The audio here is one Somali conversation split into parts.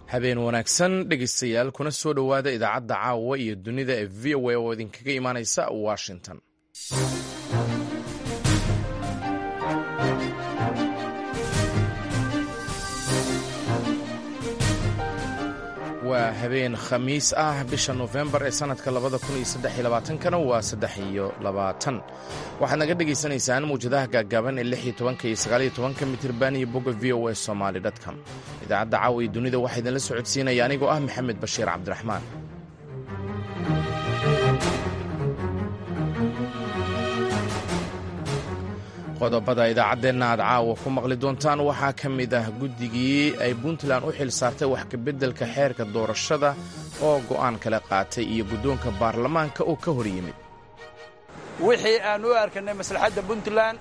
habeen wanaagsan dhegaystayaal kuna soo dhowaada idaacadda caawa iyo dunida ee v o a oo idinkaga imaanaysa washington waa habeen khamiis ah bisha nofembar ee sannadka labada kun iyo saddex iyo labaatankana waa saddex iyo labaatan waxaad naga dhagaysanaysaan mawjadaha gaaggaaban ee lix iyo tobanka iyo sagaal iyo tobanka mitirban iyo bogga v o a somaali dtcom idaacadda caawa iyo dunida waxaa idinla socodsiinaya anigoo ah maxamed bashiir cabdiraxmaan qodobada idaacaddeenna aad caawa ku maqli doontaan waxaa ka mid ah guddigii ay puntland u xil saartay wax kabeddelka xeerka doorashada oo go'aan kala qaatay iyo guddoonka baarlamaanka oo ka hor yimid wixii aan u arkanay maslaxadda puntland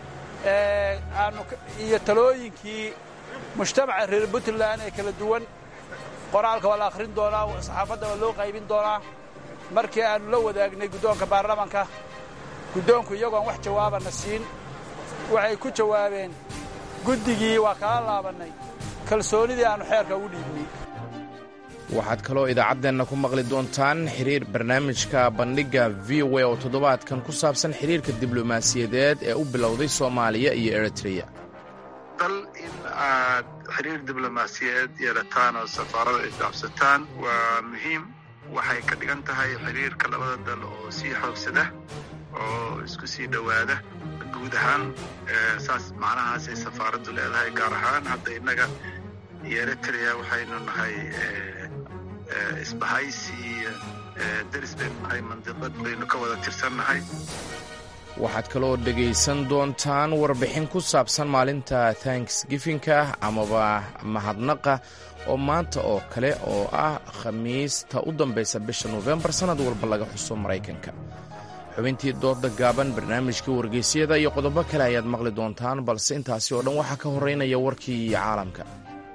iyo talooyinkii mujtamaca reer puntland ee kala duwan qoraalka waa la akhrin doonaa saxaafadda waa loo qaybin doonaa markii aannu la wadaagnay guddoonka baarlamaanka guddoonku iyagoon wax jawaabana siin waxay ku jawaabeen guddigii waa kala laabannay kalsoonidii aannu xeerka ugu dhiibnay waxaad kaloo idaacaddeenna ku maqli doontaan xiriir barnaamijka bandhigga v o a oo toddobaadkan ku saabsan xiriirka diblomaasiyadeed ee u bilowday soomaaliya iyo eritreya dal in aad xiriir diblomaasiyadeed yeelataan oo safaarada ay dhaafsataan waa muhiim waxay ka dhigan tahay xiriirka labada dal oo sii xoogsada oo isku sii dhowaada guud ahaan saas macnahaasay safaaraddu leedahay gaar ahaan hadda innaga iyo eritrea waxaynu nahay isbahaysi deris baynu nahay mandiqad baynu ka wada tirsannahay waxaad kaloo dhegaysan doontaan warbixin ku saabsan maalinta tanksgifinka amaba mahadnaqa oo maanta oo kale oo ah khamiista u dambaysa bisha nofembar sannad walba laga xuso maraykanka xubintii dooda gaaban barnaamijkii wargeysyada iyo qodobo kale ayaad maqli doontaan balse intaasi oo dhan waxaa ka horeynaya warkii caalamka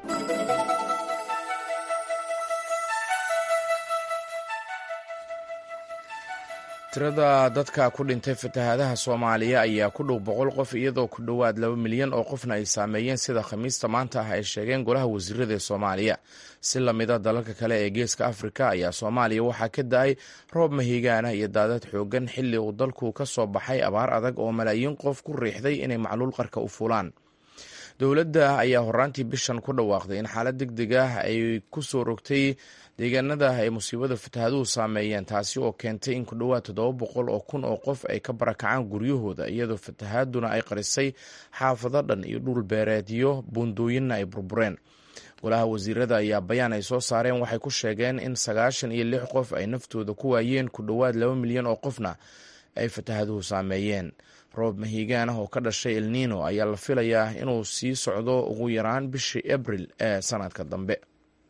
tirada dadka ku dhintay fatahaadaha soomaaliya ayaa ku dhow boqol qof iyadoo ku dhowaad laba milyan oo qofna ay saameeyeen sida khamiista maanta ah ay sheegeen golaha wasiirada ee soomaaliya si lamida dalalka kale ee geeska afrika ayaa soomaaliya waxaa ka da-ay roob mahigaana iyo daadad xoogan xilli uu dalku ka soo baxay abaar adag oo malaayiin qof ku riixday inay macluul qarka u fulaan dowladda ayaa horaantii bishan ku dhawaaqday in xaalad deg deg ah ay ku soo rogtay deegaanada ay musiibada fatahaaduhu saameeyeen taasi oo keentay in ku dhowaad toddoba boqol oo kun oo qof ay ka barakacaan guryahooda iyadoo fatahaaduna ay qarisay xaafado dhan iyo dhul beereedyo buundooyinna ay burbureen golaha wasiirada ayaa bayaan ay soo saareen waxay ku sheegeen in sagaashan iyo lix qof ay naftooda ku waayeen ku dhowaad laba milyan oo qofna ay fatahaaduhu saameeyeen roob mahiigaan ah oo ka dhashay elnino ayaa la filayaa inuu sii socdo ugu yaraan bishii abril ee sanadka dambe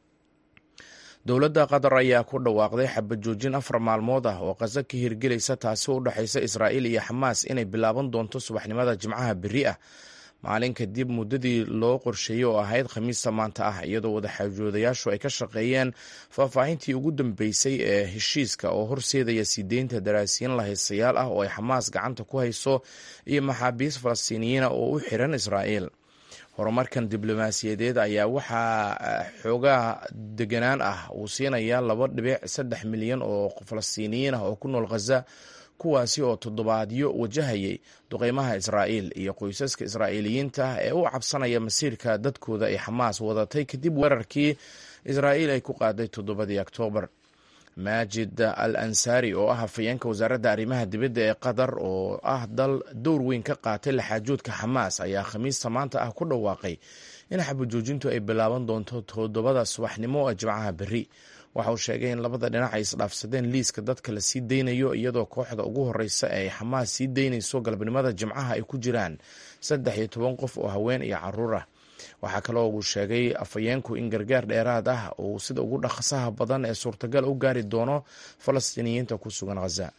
dowladda qatar ayaa ku dhawaaqday xabad joojin afar maalmood ah oo qaso ka hirgelaysa taasi oo u dhexaysa israa'iil iyo xamaas inay bilaaban doonto subaxnimada jimcaha beri ah maalin kadib muddadii loo qorsheeyey oo ahayd khamiista maanta ah iyadoo wadaxaajoodayaashu ay ka shaqeeyeen faahfaahintii ugu dambeysay ee heshiiska oo horseedaya sii deynta daraasiyiin lahaystayaal ah oo ay xamaas gacanta ku hayso iyo maxaabiis falastiiniyiina oo u xiran israa'iil horumarkan diblomaasiyadeed ayaa waxaa xoogaa deganaan ah uu siinayaa laba dhibic saddex milyan oo falastiiniyiin ah oo ku nool khaza kuwaasi oo toddobaadyo wajahayay duqeymaha israa'iil iyo qoysaska israa'iiliyiinta ah ee u cabsanaya masiirka dadkooda ay xamaas wadatay kadib weerarkii israa'iil ay ku qaaday toddobadii oktoobar maajid al ansaari oo ah hafayeenka wasaaradda arrimaha dibadda ee qatar oo ah dal dowr weyn ka qaatay laxaajoodka xamaas ayaa khamiista maanta ah ku dhawaaqay in xabajoojintu ay bilaaban doonto toddobada subaxnimo ee jimcaha berri waxa uu sheegay in labada dhinac ay isdhaafsadeen liiska dadka la sii deynayo iyadoo kooxda ugu horeysa ee xamaas sii deynayso galabnimada jimcaha ay ku jiraan saddex iyo toban qof oo haween iyo caruur ah waxaa kaloo uu sheegay afhayeenku in gargaar dheeraad ah uu sida ugu dhaqsaha badan ee suurtagal u gaari doono falastiiniyiinta ku sugan khaza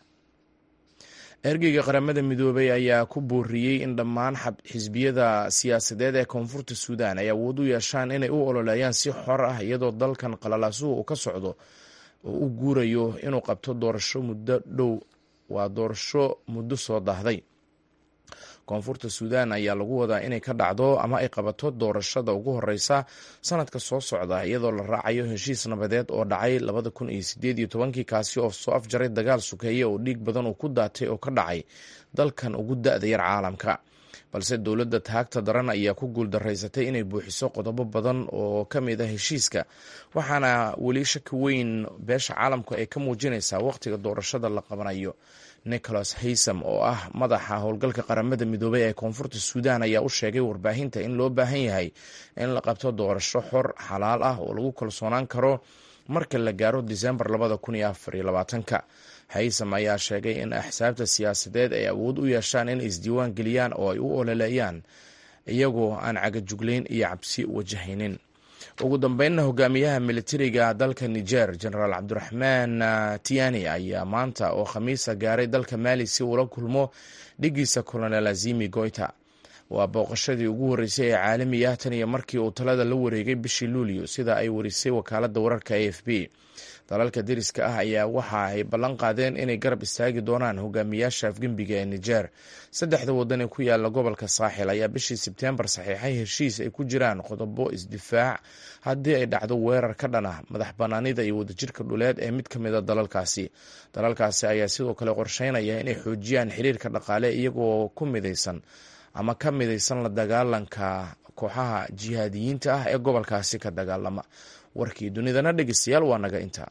ergeyga qaramada midoobay ayaa ku booriyey in dhammaan xisbiyada siyaasadeed ee koonfurta suudan ay awood u yeeshaan inay u ololeeyaan si xor ah iyadoo dalkan qalalaasuhu uu ka socdo oo u guurayo inuu qabto doorasho muddo dhow waa doorasho muddo soo daahday koonfurta suudaan ayaa lagu wadaa inay ka dhacdo ama ay qabato doorashada ugu horeysa sanadka soo socda iyadoo la raacayo heshiis nabadeed oo dhacay labada kun iyo sideed iyo tobankii kaasi oo soo afjaray dagaal sukeeye oo dhiig badan uu ku daatay oo ka dhacay dalkan ugu da-da yar caalamka balse dowladda taagta daran ayaa ku guuldaraysatay inay buuxiso qodobo badan oo ka mid a heshiiska waxaana weli shaki weyn beesha caalamku ay ka muujinaysaa wakhtiga doorashada la qabanayo nicholas haysam oo ah madaxa howlgalka qaramada midoobey ee koonfurta suudaan ayaa u sheegay warbaahinta in loo baahan yahay in la qabto doorasho xor xalaal ah oo lagu kalsoonaan karo marka la gaaro disembar labada kun iyo afar iyo labaatanka haysam ayaa sheegay in axsaabta siyaasadeed ay awood u yeeshaan in isdiiwaan geliyaan oo ay u ololeeyaan iyagoo aan cagajuglayn iyo cabsi wajahaynin ugu dambeynna hogaamiyaha militariga dalka niger genaraal cabdiraxmaan tiani ayaa maanta oo khamiisa gaaray dalka maali si uula kulmo dhigiisa colonel azimi goita waa booqashadii ugu horreysay ee caalami ah tan iyo markii uu talada la wareegay bishii luulyo sida ay warisay wakaaladda wararka a f b dalalka deriska ah ayaa waxa ay ballan qaadeen inay garab istaagi doonaan hogaamiyaasha afgembiga ee niger saddexda wadan ee ku yaala gobolka saaxil ayaa bishii sebteembar saxiixay heshiis ay ku jiraan qodobo isdifaac haddii ay dhacdo weerar ka dhan ah madax banaanida iyo wadajirka dhuleed ee mid ka mida dalalkaasi dalalkaasi ayaa sidoo kale qorsheynaya inay xoojiyaan xiriirka dhaqaale iyagoo ku midaysan ama ka midaysan la dagaalanka kooxaha jihaadiyiinta ah ee gobolkaasi ka dagaalama warkii dunidana dhegeystayaal waa naga intaa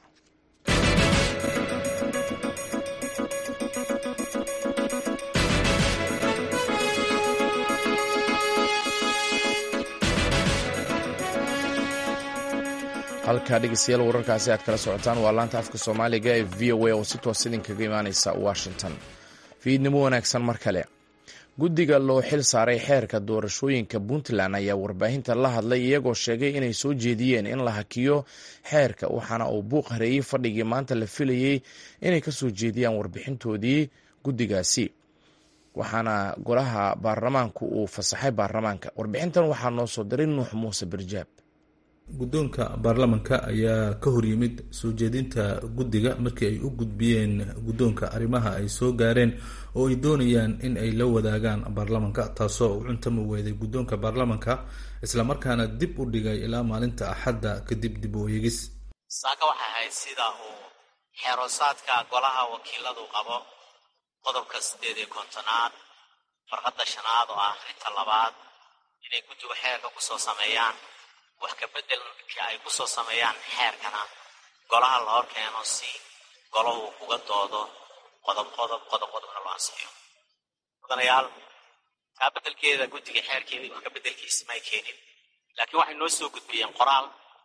halkaa dhegeystayaal wararkaasi aad kala socotaan waa laanta afka soomaaliga ee v o a oo si toos idinkaga imaaneysa washington fiidnimo wanaagsan mar kale guddiga loo xil saaray xeerka doorashooyinka puntland ayaa warbaahinta la hadlay iyagoo sheegay inay soo jeediyeen in la hakiyo xeerka waxaana uu buuq hareeyey fadhigii maanta la filayey inay ka soo jeediyaan warbixintoodii guddigaasi waxaana golaha baarlamaanku uu fasaxay baarlamaanka warbixintan waxaa noo soo diray nuux muuse birjaab guddoonka baarlamanka ayaa ka horyimid soo jeedinta guddiga markii ay u gudbiyeen guddoonka arrimaha ay soo gaareen oo ay doonayaan in ay la wadaagaan baarlamanka taasoo u cuntama weeday guddoonka baarlamanka islamarkaana dib u dhigay ilaa maalinta axadda kadib dib u eegis saaka waxay ahayd sida uu xeeroosaadka golaha wakiiladu qabo qodobka siddeed iyo kontonaad farqadda shanaad oo ah akhrinta labaad inay guddigu xeerka kusoo sameeyaan wax kabeddelka ay ku soo sameeyaan xeerkana golaha la hor keeno si golahu uga doodo qodob qodob qodob qodobna loo ansixiyo mudanayaal taa beddelkeeda guddiga xeerkeedii wax kabeddelkiisi may keenin laakiin waxay noo soo gudbiyeen qoraal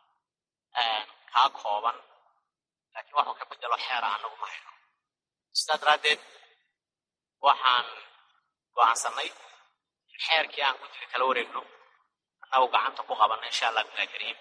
kaa kooban laakiin waxuu ka beddelo xeera annagu ma hayno sidaa daraaddeed waxaan go'aansannay in xeerkii aan guddiga kala wareegno annagu gacanta ku qabanno insha allah bilahi kariim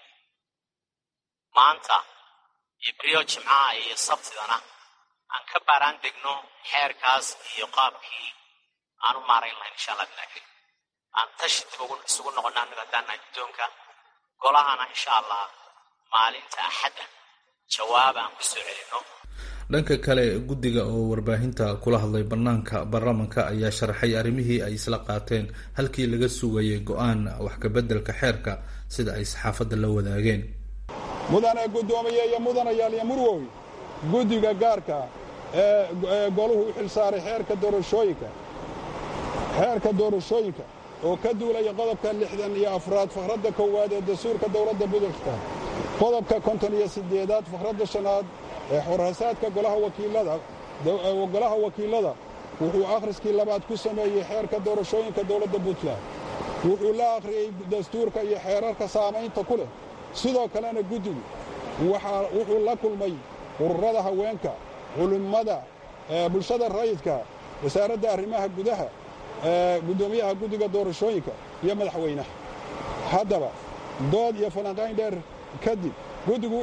maanta iyo beriyo jimcaha iyo sabtidana aan ka baaraan degno xeerkaas iyo qaabkii aan u maarayn lahayn insha allah bilahi kariim aan tashi dib ugu isugu noqonno annagu haddaannahay guddoonka golahana insha allah maalinta axadda jawaab aan ku soo celinno dhanka kale guddiga oo warbaahinta kula hadlay bannaanka baarlamanka ayaa sharaxay arrimihii ay isla qaateen halkii laga sugayay go-aan wax kabeddelka xeerka sida ay saxaafadda la wadaageen mudane guddoomiye iyo mudanayaal iyo murwoy guddiga gaarka ee goluhu u xil saaray xeerka doorashooyinka xeerka doorashooyinka oo ka duulaya qodobka lixdan iyo afraad fakradda koowaad ee dastuurka dowladda budurka qodobka konton iyo siddeedaad fakradda shanaad ee xorhasaadka golaha wakiilada golaha wakiilada wuxuu akhriskii labaad ku sameeyey xeerka doorashooyinka dowladda puntland wuxuu la akhriyey dastuurka iyo xeerarka saamaynta ku leh sidoo kalena guddigu wuxuu la kulmay ururada haweenka culimmada bulshada rayidka wasaaradda arrimaha gudaha guddoomiyaha guddiga doorashooyinka iyo madaxweynaha haddaba dood iyo falanqayn dheer kadib guddigu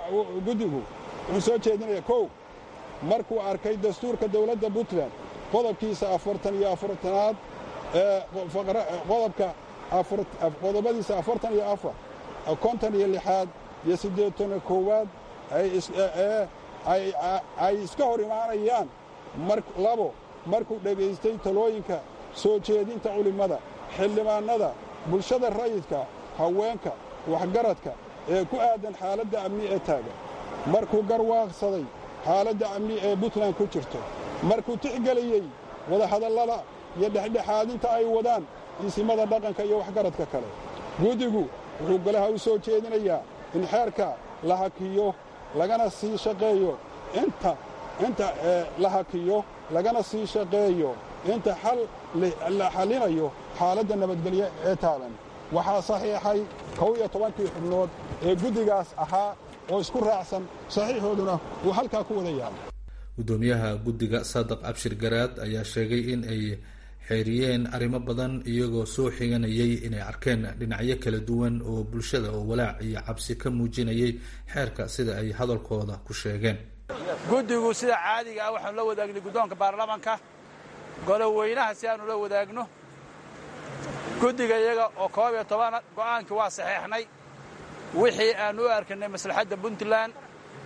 wuxuu soo jeedinaya kow markuu arkay dastuurka dowladda puntland qodobkiisa afartan iyo afartanaad qodobka qodobadiisa afartan iyo afar konton iyo lixaad iyo siddeetan koowaad ay iska hor imaanayaan labo markuu dhegaystay talooyinka soo jeedinta culimmada xildhibaannada bulshada rayidka haweenka waxgaradka ee ku aadan xaaladda amni ee taagan markuu garwaaqsaday xaaladda amni ee puntland ku jirto markuu tixgeliyey wadahadallada iyo dhexdhexaadinta ay wadaan isimada dhaqanka iyo waxgaradka kale guddigu wuxuu golaha u soo jeedinayaa in xeerka la hakiyo lagana sii shaqeeyo inta inta la hakiyo lagana sii shaqeeyo inta xal la xallinayo xaaladda nabadgelyo ee taagan waxaa saxiixay kow iyo tobankii xubnood ee guddigaas ahaa oo isku raacsan saxiixooduna uu halkaa ku wada yaalo guddoomiyaha guddiga saadiq cabshir garaad ayaa sheegay in ay xeeriyeen arrimo badan iyagoo soo xiganayay inay arkeen dhinacyo kala duwan oo bulshada oo walaac iyo cabsi ka muujinayay xeerka sida ay hadalkooda ku sheegeen guddigu sida caadiga ah waxaanu la wadaagnay guddoonka baarlamanka goloweynaha si aanu la wadaagno guddiga iyaga oo koob iyo tobana go'aankii waa saxeexnay wixii aanu u arkanay maslaxadda puntland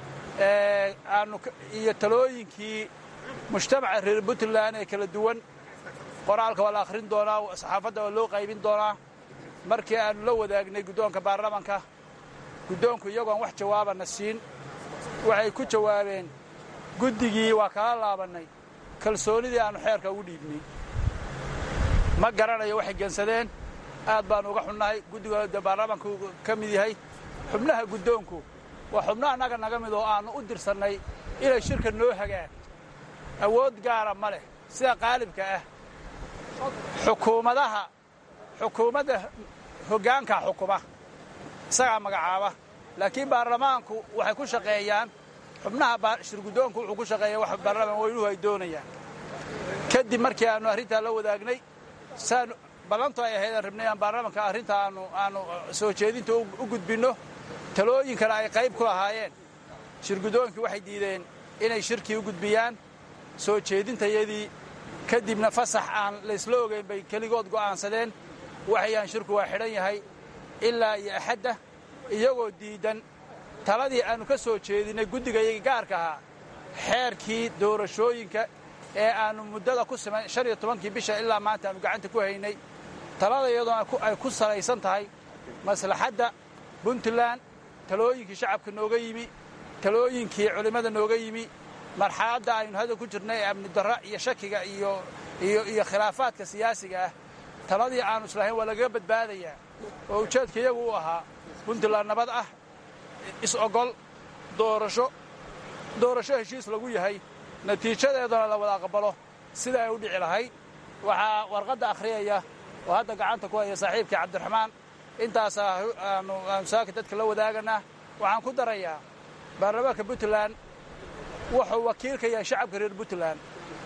aanu iyo talooyinkii mujtamaca reer puntland ee kala duwan qoraalka waa la akhrin doonaa saxaafadda waa loo qaybin doonaa markii aanu la wadaagnay guddoonka baarlamanka guddoonku iyagoon wax jawaabana siin waxay ku jawaabeen guddigii waa kala laabannay kalsoonidii aannu xeerka ugu dhiibnay ma garanayo waxay gensadeen aad baannu uga xunnahay guddiga de baarlamanku ka mid yahay xubnaha guddoonku waa xubno annaga naga mid oo aannu u dirsannay inay shirka noo hagaan awood gaara ma leh sida qaalibka ah xukuumadaha xukuumadda hoggaanka xukuma isagaa magacaaba laakiin baarlamaanku waxay ku shaqeeyaan xubnaha shirguddoonku wuxuu ku shaqeeya wax baarlamaan weynuhu ay doonayaan kadib markii aannu arrintaa la wadaagnay saanu ballantu ay ahayd aan rabnay aan baarlamanka arrinta aanu aanu soo jeedinta u gudbinno talooyinkana ay qayb ku lahaayeen shirguddoonkii waxay diideen inay shirkii u gudbiyaan soo jeedintayadii kadibna fasax aan laysla ogayn bay keligood go'aansadeen waxayaan shirku waa xidhan yahay ilaa iyo axadda iyagoo diiddan taladii aannu ka soo jeedinnay guddigayagii gaarka ahaa xeerkii doorashooyinka ee aannu muddada ku siman shan iyo tobankii bisha ilaa maanta aannu gacanta ku haynay talada iyadoona ay ku salaysan tahay maslaxadda puntland talooyinkii shacabka nooga yimi talooyinkii culimmada nooga yimi marxaladda aynu hadda ku jirnay ee amni darra iyo shakiga iyo iyo iyo khilaafaadka siyaasiga ah taladii aannu islahayn waa lagaga badbaadayaa oo ujeedka iyagu u ahaa puntland nabad ah is-ogol doorasho doorasho heshiis lagu yahay natiijadeedana la wada aqbalo sida ay u dhici lahayd waxaa warqadda akhriyaya oo hadda gacanta ku haya saaxiibkii cabdiraxmaan intaasaa aanu saaka dadka la wadaaganaa waxaan ku darayaa baarlamaanka puntland wuxuu wakiil ka yahay shacabka reer puntland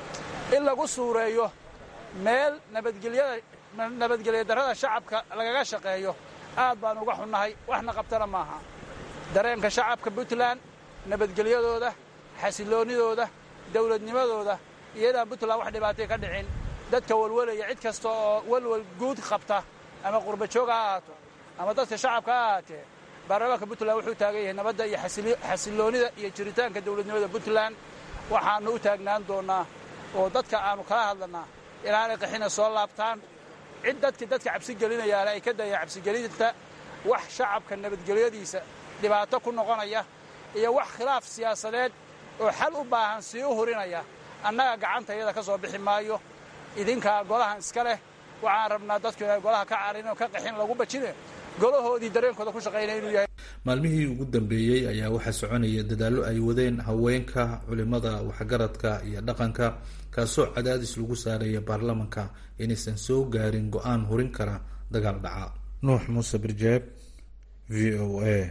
in lagu suureeyo meel nabadgelyada nabadgelya darrada shacabka lagaga shaqeeyo aad baan uga xunnahay waxna qabtana maaha dareenka shacabka puntland nabadgelyadooda xasiloonnidooda dawladnimadooda iyadaan puntland wax dhibaatay ka dhicin dadka walwalaya cid kasta oo walwal guud qabta ama qurbajoog ha ahaato ama dadka shacabka ha ahaatee baarlamaanka puntland wuxuu taagan yahay nabadda iyo xasiloonnida iyo jiritaanka dawladnimada puntland waxaannu u taagnaan doonnaa oo dadka aannu kala hadlannaa inaanay qaxina soo laabtaan cid dadkii dadka cabsigelinayaale ay ka dayaan cabsigelinta wax shacabka nabadgelyadiisa dhibaato ku noqonaya iyo wax khilaaf siyaasadeed oo xal u baahan sii u hurinaya annaga gacanta iyada ka soo bixi maayo idinkaa golahan iska leh waxaan rabnaa dadku inay golaha ka carin oo ka qaxin lagu bajine golahoodii dareenkooda ku shaqaynaya inuu yahay maalmihii ugu dambeeyey ayaa waxaa soconaya dadaallo ay wadeen haweenka culimada waxgaradka iyo dhaqanka kaasoo cadaadis lagu saaraya baarlamanka inaysan soo gaarin go-aan hurin kara dagaal dhaca nuux muuse birjeeb v o a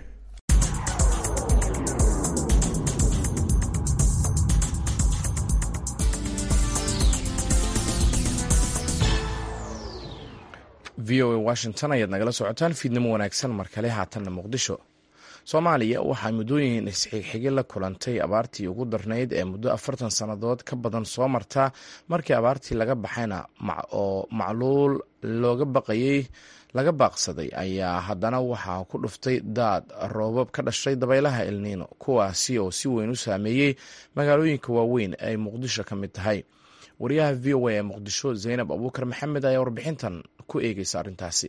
v o a washington ayaad nagala socotaan fiidnimo wanaagsan mar kale haatanna muqdisho soomaaliya waxaa muddooyin isxigxigi la kulantay abaartii ugu darnayd ee muddo afartan sannadood ka badan soo marta markii abaartii laga baxayna oo macluul looga baqayey laga baaqsaday ayaa haddana waxaa ku dhuftay daad roobab ka dhashay dabaylaha elniino kuwaasi oo si weyn u saameeyey magaalooyinka waaweyn ay muqdisho ka mid tahay wariyaha v o a ee muqdisho zaynab abuukar maxamed ayaa warbixintan ku eegeysa arrintaasi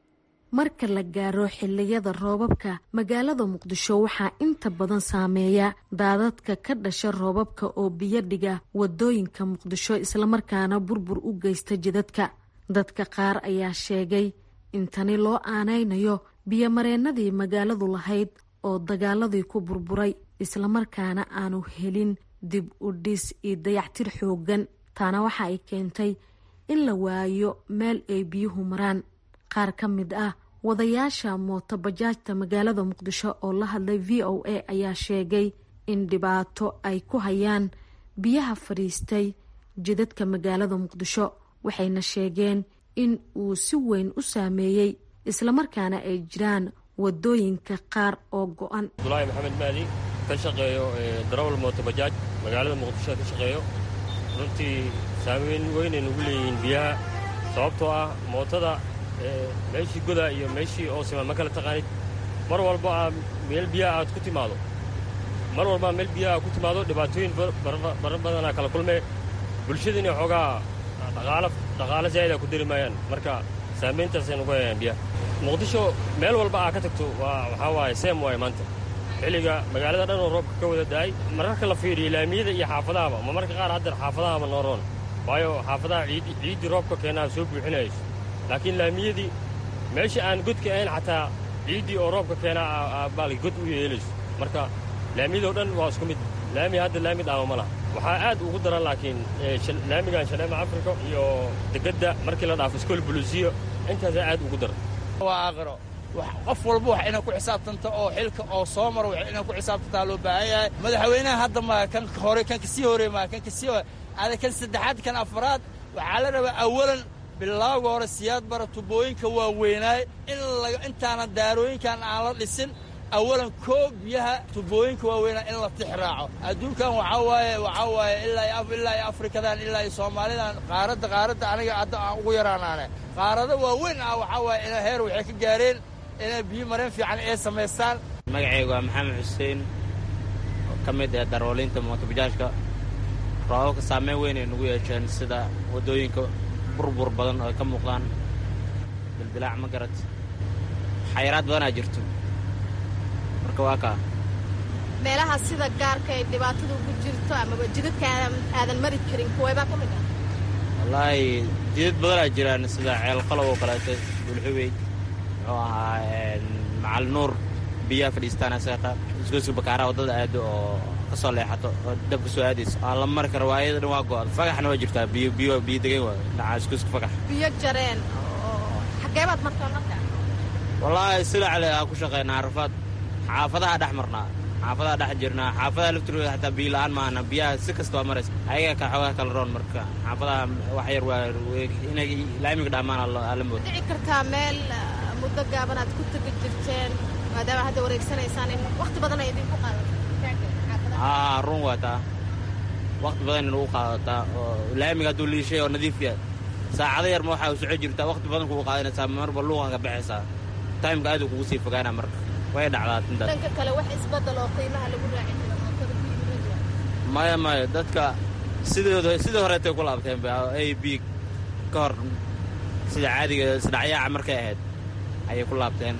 marka la gaaro xiliyada roobabka magaalada muqdisho waxaa inta badan saameeya daadadka ka dhasha roobabka oo biyo dhiga wadooyinka muqdisho islamarkaana burbur u geysta jidadka dadka qaar ayaa sheegay in tani loo aanaynayo biyomareennadii magaaladu lahayd oo dagaaladii ku burburay islamarkaana aanu helin dib u dhis iyo dayactir xoogan taana waxa ay keentay in la waayo meel ay biyuhu maraan qaar ka mid ah wadayaasha mooto bajaajta magaalada muqdisho oo la hadlay v o a ayaa sheegay in dhibaato ay ku hayaan biyaha fadhiistay jidadka magaalada muqdisho waxayna sheegeen in uu si weyn u saameeyey islamarkaana ay jiraan wadooyinka qaar oo go-an abdulaahi maxamed maadi ka shaqeeyo darawal mooto bajaaj magaalada muqdisho ka shaqeeyo runtii saameyn weynay nugu leeyihiin biyaha sababtoo ah mootada meeshii goda iyo meeshii oosima ma kala taqaanid mar walba aa meel biyaha aad ku timaado mar walbaa meel biyaha aad ku timaado dhibaatooyin bara badanaa kala kulmee bulshadiina xoogaa dhaqaalo zaa'ida ku dari maayaan marka saamayntaasay nugu hayaan biyaha muqdisho meel walba aa ka tagto waa waxaa waaye seem waaye maanta xilliga magaalada dhan oo roobka ka wada da'ay mararka la fiiriyo laamiyada iyo xaafadahaba ma marka qaar haddeer xaafadahaba noo roon waayo xaafadaha ciiddii roobka keenaa soo buuxinayso laakiin laamiyadii meesha aan godka ahayn xataa ciiddii oo roobka keenaa baal god u yeelayso marka laamiyadoo dhan waa isku mid laami hadda laami dhaama ma laha waxaa aad ugu daran laakiin laamigan shaleema afrika iyo degadda markii la dhaafo iskool buluusiyo intaasaa aad ugu daran waa aakhiro qof walba wax inay ku xisaabtanto oo xilka oo soo maro wax inay ku xisaabtantaa loo baahan yahay madaxweynaha hadda ma kan hore kan kasii hore ma kan kasii ada kan saddexaad kan afraad waxaa la rabaa awalan bilaawga hore siyaad bara tubooyinka waa weynaay in intaana daarooyinkan aan la dhisin awalan koo biyaha tubooyinka waaweynaa in la tix raaco adduunkan waxaa waaye waxaa waaye ilaa ilaa iyo afrikadan ilaa iyo soomaalidan qaaradda qaaradda aniga hadda aan ugu yaraanaane qaarado waaweyn ah waxaa waaye ina heer waxay ka gaareen inay biyo mareen fiican ay samaystaan magacaygu waa maxamed xuseen oo ka mid ah darwaliinta mootobajaajka roobabka saameyn weyn ay nagu yeesheen sida waddooyinka burbur badan oo ay ka muuqdaan dildilaac ma garad xayiraad badanaa jirto marka waa kaa meelaha sida gaarka ay dhibaatadu ugu jirto amaba jidadka aadan mari karin kuweebaa ka mid ah wallaahi jidad badanaa jiraan sida ceelqalow oo kaleeto bulxubey muxuu ahaa macal nuur biyaha fadhiistaan seeqa isgoyska bakaaraha waddada aado oo ka soo leexato oo dabka soo aadayso aan la mari karo waayada dhan waa go-an fagaxna waa jirtaa biyo biyo biyo degan waayo dhinaca isgoyska fagax biyo jareen oo xageebaad markaa marka wallaahi silacle aa ku shaqaynaa rafaad xaafadaha dhex marnaa xaafadaha dhex jirnaa xaafadaha laftirooda xataa biyo la-aan maahana biyaha si kasta waa maraysa ayaga ka xoogaa kala roon marka xaafadaha wax yar waa inay laamiga dhaamaan ala mooda dhici kartaa meel muddo gaaban aad ku tegi jirteen maadaama hadda wareegsanaysaan in wakhti badan ay idinku qaadato aa run waa taa wakhti badan inugu qaadataa oo laamiga hadduu liishay oo nadiif yahay saacado yar ma waxaa soco jirtaa wakhti badan kugu qaadanaysaa marba luuqa ka baxaysaa taymka aad kugu sii fogaana marka way dhacdaa intaas dhanka kale wax isbedel oo qiimaha lagu raaci karo mootada ku yimid maya maya dadka sidooda sidii horeetay ku laabteen a b ka hor sida caadiga isdhacyaaca markay ahayd ayay ku laabteen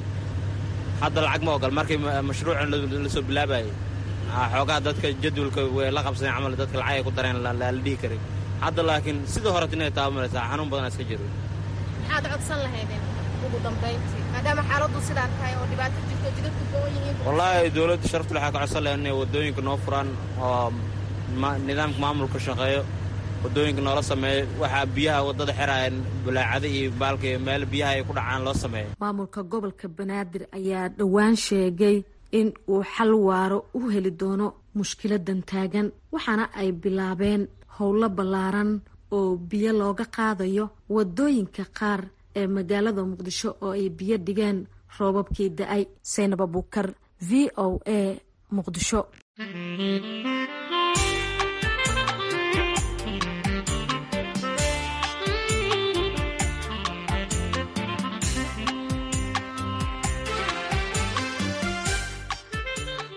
hadda lacag ma ogol markii mashruucan la soo bilaabayay xoogaha dadka jadwalka way la qabsadeen camal dadka lacag ay ku dareen la dhihi karay hadda laakiin sidii horeet inay taabamaraysaa xanuun badanaa iska jiro maxaad codsan lahaydeen ugu dambayntii maadaama xaaladdu sidaan tahay oo dhibaato jirto jidadku gowan yihiin wallaahi dowladda sharaftu waxaa ka codsan lahayn inay waddooyinka noo furaan oo nidaamka maamulka shaqeeyo waddooyinka noola sameeyo waxaa biyaha waddada xeraayeen bulaacada iyo baalka iyo meel biyaha ay ku dhacaan loo sameeyo maamulka gobolka banaadir ayaa dhowaan sheegay in uu xal waaro u heli doono mushkiladan taagan waxaana ay bilaabeen howlo ballaaran oo biyo looga qaadayo waddooyinka qaar ee magaalada muqdisho oo ay biyo dhigeen roobabkii da-ay saynab abuukar v o a muqdisho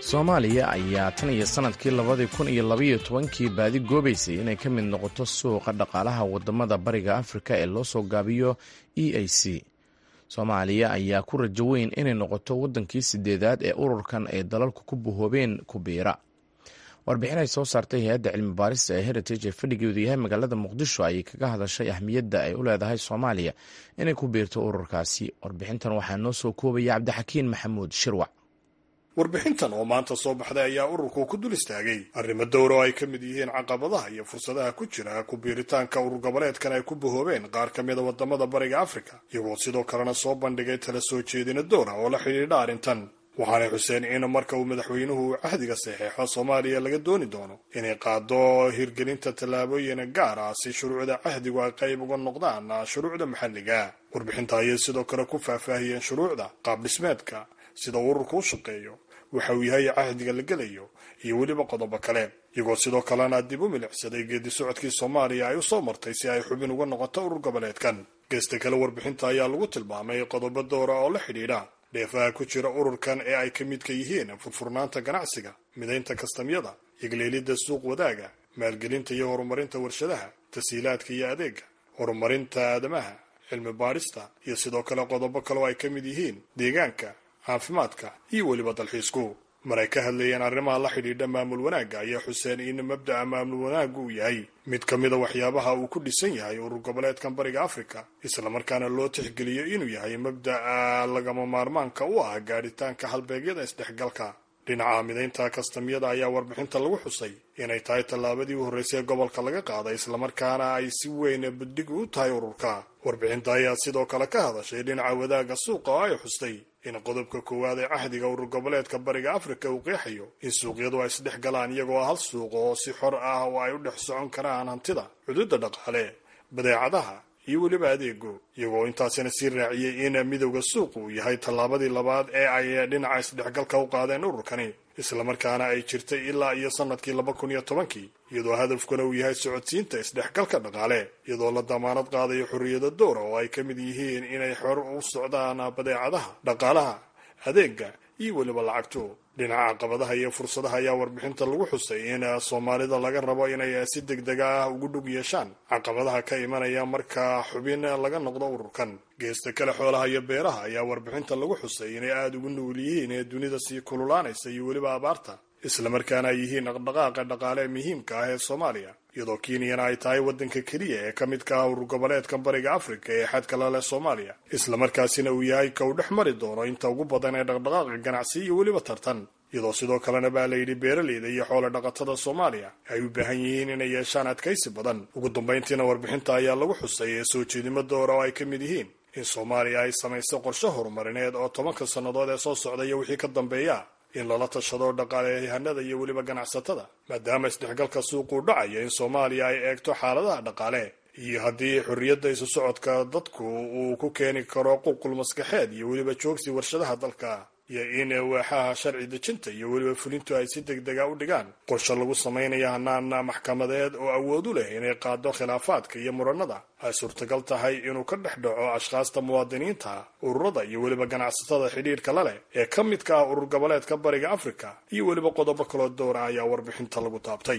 soomaaliya ayaa tan iyo sannadkii labadii kun iyo labaiyo tobankii baadi goobaysay inay ka mid noqoto suuqa dhaqaalaha wadamada bariga afrika ee loo soo gaabiyo e a c soomaaliya ayaa ku rajo weyn inay noqoto waddankii sideedaad ee ururkan ay dalalku ku buhoobeen kubiira warbixin ay soo saartay hay-adda cilmi baarista ee heritage ee fadhigeedu yahay magaalada muqdisho ayay kaga hadashay ahmiyadda ay u leedahay soomaaliya inay ku biirto ururkaasi warbixintan waxaa noo soo koobaya cabdixakiin maxamuud shirwac warbixintan oo maanta soo baxday ayaa ururku ku dul istaagay arrimo dowra oo ay ka mid yihiin caqabadaha iyo fursadaha ku jira ku biiritaanka urur goboleedkan ay ku bahoobeen qaar ka mida wadamada bariga afrika iyagoo sidoo kalena soo bandhigay tala soo jeedina dowra oo la xidhiidha arrintan waxaanay xuseen in marka uu madaxweynuhu cahdiga saxeexo soomaaliya laga dooni doono inay qaado hirgelinta tallaabooyin gaar ah si shuruucda cahdigu ay qayb uga noqdaan shuruucda maxalliga warbixinta ayay sidoo kale ku faahfaahiyeen shuruucda qaab dhismeedka sida ururku u shaqeeyo waxa uu yahay cahdiga la gelayo iyo weliba qodobo kale iyagoo sidoo kalena dib u milicsaday geedi socodkii soomaaliya ay u soo martay si ay xubin uga noqoto urur goboleedkan geesta kale warbixinta ayaa lagu tilmaamay qodobo dowra oo la xidhiidha dheefaha ku jira ururkan ee ay ka midka yihiin furfurnaanta ganacsiga midaynta kastamyada yagleelidda suuq wadaaga maalgelinta iyo horumarinta warshadaha tasiilaadka iyo adeega horumarinta aadamaha cilmi baadhista iyo sidoo kale qodobo kale oo ay ka mid yihiin deegaanka caafimaadka iyo weliba dalxiisku mar ay ka hadlayeen arrimaha la xidhiidha maamul wanaagga ayaa xuseen in mabda'a maamul wanaaggu uu yahay mid ka mida waxyaabaha uu ku dhisan yahay urur goboleedkan bariga afrika islamarkaana loo tixgeliyo inuu yahay mabda'a lagama maarmaanka u ah gaadhitaanka halbeegyada isdhexgalka dhinaca midaynta kastamyada ayaa warbixinta lagu xusay inay tahay tallaabadii u horreysay gobolka laga qaaday islamarkaana ay si weyn buddig u tahay ururka warbixinta ayaa sidoo kale ka hadashay dhinaca wadaagga suuqa oo ay xustay in qodobka koowaad ee cahdiga urur goboleedka bariga afrika uu qeexayo in suuqyadu ay isdhex galaan iyagoo hal suuq oo si xor ah oo ay u dhex socon karaan hantida xuduudda dhaqaale badeecadaha iyo weliba adeego iyagoo intaasina sii raaciyey in midowda suuqu uu yahay tallaabadii labaad ee ay dhinaca isdhexgalka u qaadeen ururkani islamarkaana ay jirtay ilaa iyo sanadkii laba kun iyo tobankii iyadoo hadafkuna uu yahay socodsiinta isdhexgalka dhaqaale iyadoo la damaanad qaadayo xorriyada dowra oo ay ka mid yihiin inay xor u socdaan badeecadaha dhaqaalaha adeega iyo weliba lacagto dhinaca caqabadaha iyo fursadaha ayaa warbixinta lagu xusay in soomaalida laga rabo inay si degdega ah ugu dhug yeeshaan caqabadaha ka imanaya marka xubin laga noqdo ururkan geesta kale xoolaha iyo beeraha ayaa warbixinta lagu xusay inay aada ugu nugul yihiin ee dunida sii kululaanaysa iyo weliba abaarta islamarkaana ay yihiin dhaqdhaqaaqa dhaqaale muhiimka ah ee soomaaliya iyadoo kenyana ay tahay waddanka keliya ee ka midka ah urur goboleedkan bariga afrika ee xadka la leh soomaaliya islamarkaasina uu yahay ka uu dhex mari doono inta ugu badan ee dhaqdhaqaaqa ganacsi iyo weliba tartan iyadoo sidoo kalena baa la yidhi beeraleyda iyo xoolo dhaqatada soomaaliya ay u baahan yihiin inay yeeshaan adkaysi badan ugu dambayntiina warbixinta ayaa lagu xusay ee soo jeedimo doora oo ay ka mid yihiin in soomaaliya ay samayso qorshe horumarineed oo tobanka sannadood ee soo socda iyo wixii ka dambeeya in lala tashado dhaqaaleyahanada iyo weliba ganacsatada maadaama isdhexgalka suuquu dhacayo in soomaaliya ay eegto xaaladaha dhaqaale iyo haddii xorriyadda isu socodka dadku uu ku keeni karo qulqul maskaxeed iyo weliba joogsi warshadaha dalka iyo in waaxaha sharci dejinta iyo weliba fulintu ay si degdega u dhigaan qorshe lagu samaynayo hanaan maxkamadeed oo awood u leh inay qaado khilaafaadka iyo muranada ay suurtagal tahay inuu ka dhex dhaco ashkhaasta muwaadiniinta ururada iyo weliba ganacsatada xidhiidhka la leh ee ka midka ah urur goboleedka bariga afrika iyo weliba qodobo kaloo dowra ayaa warbixinta lagu taabtay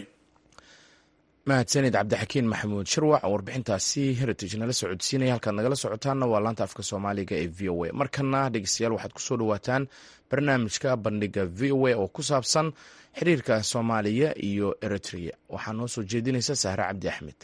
mahadsanid cabdixakiin maxamuud shirwac oo warbixintaasi heritage nala socodsiinaya halkaad nagala socotaanna waa laanta afka soomaaliga ee v o a markana dhegeystayaal waxaad kusoo dhawaataan barnaamijka bandhiga v o a oo ku saabsan xiriirka soomaaliya iyo eritrea waxaa noo soo jeedinaysa sahre cabdi axmed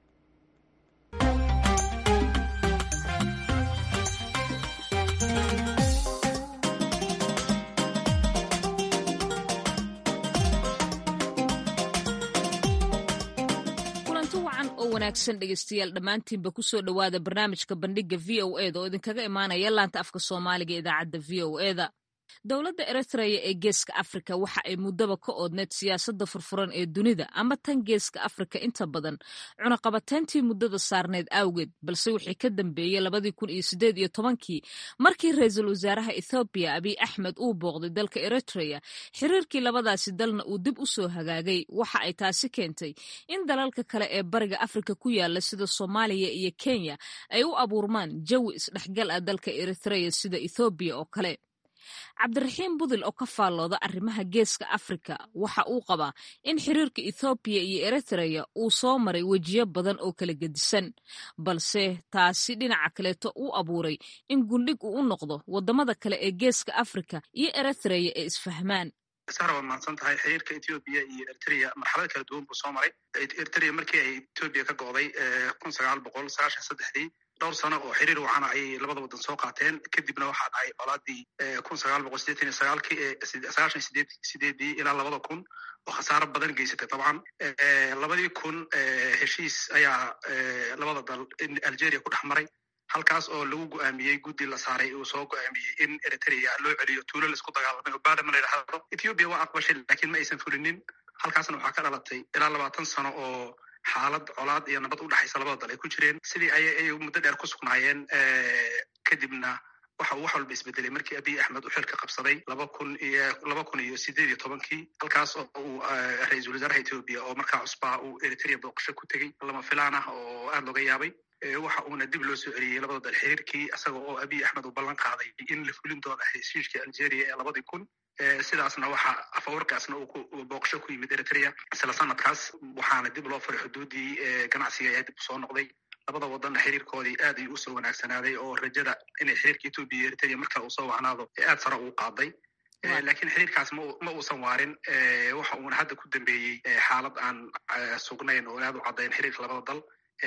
wanaagsan dhegeystayaal dhammaantiinba kusoo dhowaada barnaamijka bandhiga v o eda oo idinkaga imaanaya laanta afka soomaaliga idaacadda v o eda dowladda eritreya ee geeska afrika waxa ay muddaba ka oodneyd siyaasadda furfuran ee dunida ama tan geeska afrika inta badan cunaqabateyntii muddada saarneyd awgeed balse wixii ka dambeeyey labadii kun iyo sideed iyo tobankii markii ra-iisul wasaaraha ethoobiya abiy axmed uu booqday dalka eritreya xiriirkii labadaasi dalna uu dib u soo hagaagay waxa ay taasi keentay in dalalka kale ee bariga afrika ku yaala sida soomaaliya iyo kenya ay u abuurmaan jawi isdhexgal ah dalka eritreya sida ethoobiya oo kale cabdiraxiim budil oo ka faallooda arrimaha geeska afrika waxa uu qabaa in xiriirka ethoobiya iyo eritreya uu soo maray wejiyo badan oo kala gedisan balse taasi dhinaca kaleeto uu abuuray in gundhig uu u noqdo waddamada kale ee geeska afrika iyo eritreya ee isfahmaan sara waad mahadsan tahay xiriirka ethoobiya iyo eritrea marxalad kala duwan buu soo maray eritrea markii ay ethoobiya ka go'day kun sagaal boqol sagaashan saddexdii dhowr sano oo xiriir wacana ayay labada waddan soo qaateen kadibna waxaa dhacay colaadii kun sagaal boqol sideetan iyo sagaalkii sagaashan sideed sideedii ilaa labada kun oo khasaaro badan geysatay dabcan labadii kun heshiis ayaa labada dal algeria ku dhex maray halkaas oo lagu go'aamiyey guddi la saaray uu soo go'aamiyey in eritrea loo celiyo tuulo laisku dagaalamay oo badama la yidhaahdo ethoobiya waa aqbashay laakiin ma aysan fulinin halkaasna waxaa ka dhalatay ilaa labaatan sano oo xaalad colaad iyo nabad u dhexaysa labada dal ay ku jireen sidii ayay muddo dheer ku sugnaayeen kadibna waxa uu wax walba isbedelay markii abiy axmed uu xilka qabsaday laba kun iyo laba kun iyo sideed iyo tobankii halkaas oo uu ra-iisul wasaaraha etoobiya oo markaa cusbaa uu eritrea booqasho ku tegey lama filaan ah oo aada looga yaabay waxa uuna dib loo soo celiyey labada dal xiriirkii isaga oo abiy axmed uu ballan qaaday in la fulin doono heshiishkii algeria ee labadii kun sidaasna waxa afawarkaasna uu booqasho ku yimid eritrea isla sanadkaas waxaana dib loo furay xuduudii ganacsiga ayaa dib usoo noqday labada wadanna xiriirkoodii aad ayuu usoo wanaagsanaaday oo rajada inay xiriirka etoobiya iyo eritrea marka uu soo wacnaado aad sare uu qaaday laakiin xiriirkaas ma uusan waarin waxa uuna hadda ku dambeeyey xaalad aan sugnayn oo aad u caddayn xiriirka labada dal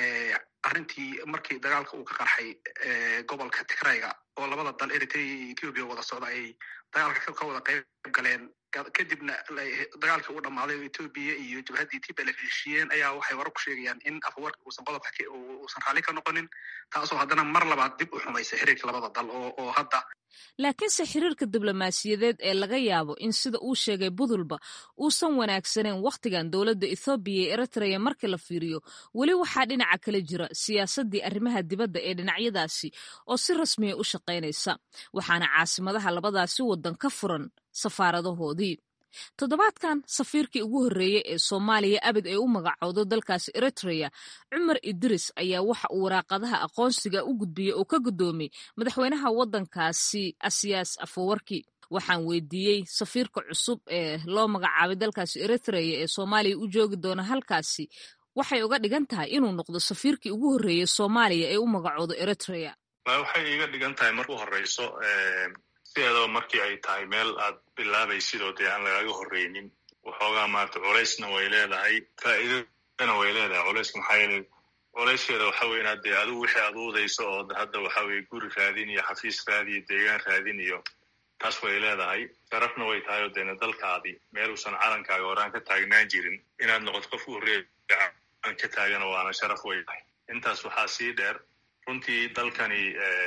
arrintii markii dagaalka uu ka qarxay gobolka tigrayga oo labada dal eritrea iyo ethoobiya wada socda ay dagaalka ka wada qayb galeen kadibna dagaalkii uu dhammaaday oo etoobiya iyo jabhaddii tblf heshiiyeen ayaa waxay warar ku sheegayaan in afwarka uusan qodobka uusan raalli ka noqonin taasoo haddana mar labaad dib u xumaysay xiriirka labada dal oo hadda laakiinse xiriirka diblomaasiyadeed ee laga yaabo in sida uu sheegay budulba uusan wanaagsaneyn wakhtigan dowladda ethoobiya iyo eritrea marka la fiiriyo weli waxaa dhinaca kale jira siyaasaddii arrimaha dibadda ee dhinacyadaasi oo si rasmiya u shaqaynaysa waxaana caasimadaha labadaasi waddan ka furan safaaradahoodii toddobaadkan safiirkii ugu horreeyey ee soomaaliya abid ay u magacowdo dalkaasi eritrea cumar idris ayaa waxa uu waraaqadaha aqoonsiga u gudbiyey oo ka guddoomay madaxweynaha waddankaasi asiyaas afawarki waxaan weydiiyey safiirka cusub ee loo magacaabay dalkaasi eritrea ee soomaaliya u joogi doona halkaasi waxay uga dhigan tahay inuu noqdo safiirkii ugu horreeyey soomaaliya ee u magacoodo eritrea waxay iga dhigan tahay marku horeyso sideedaba markii ay tahay meel aad bilaabaysid oo dee aan lagaga horreynin waxoogaa maarata culaysna way leedahay faa'iidana way leedahay culayska maxaa yeelay culayskeeda waxa weye inaad dee adigu wixii aad uudayso oo hadda waxa weye guri raadin iyo xafiis raadi iyo deegaan raadin iyo taas way leedahay sharafna way tahay oo deena dalkaadii meel uusan calankaaga horaan ka taagnaan jirin inaad noqoto qof u horreeya calan ka taagana waana sharaf way tahay intaas waxaa sii dheer runtii dalkani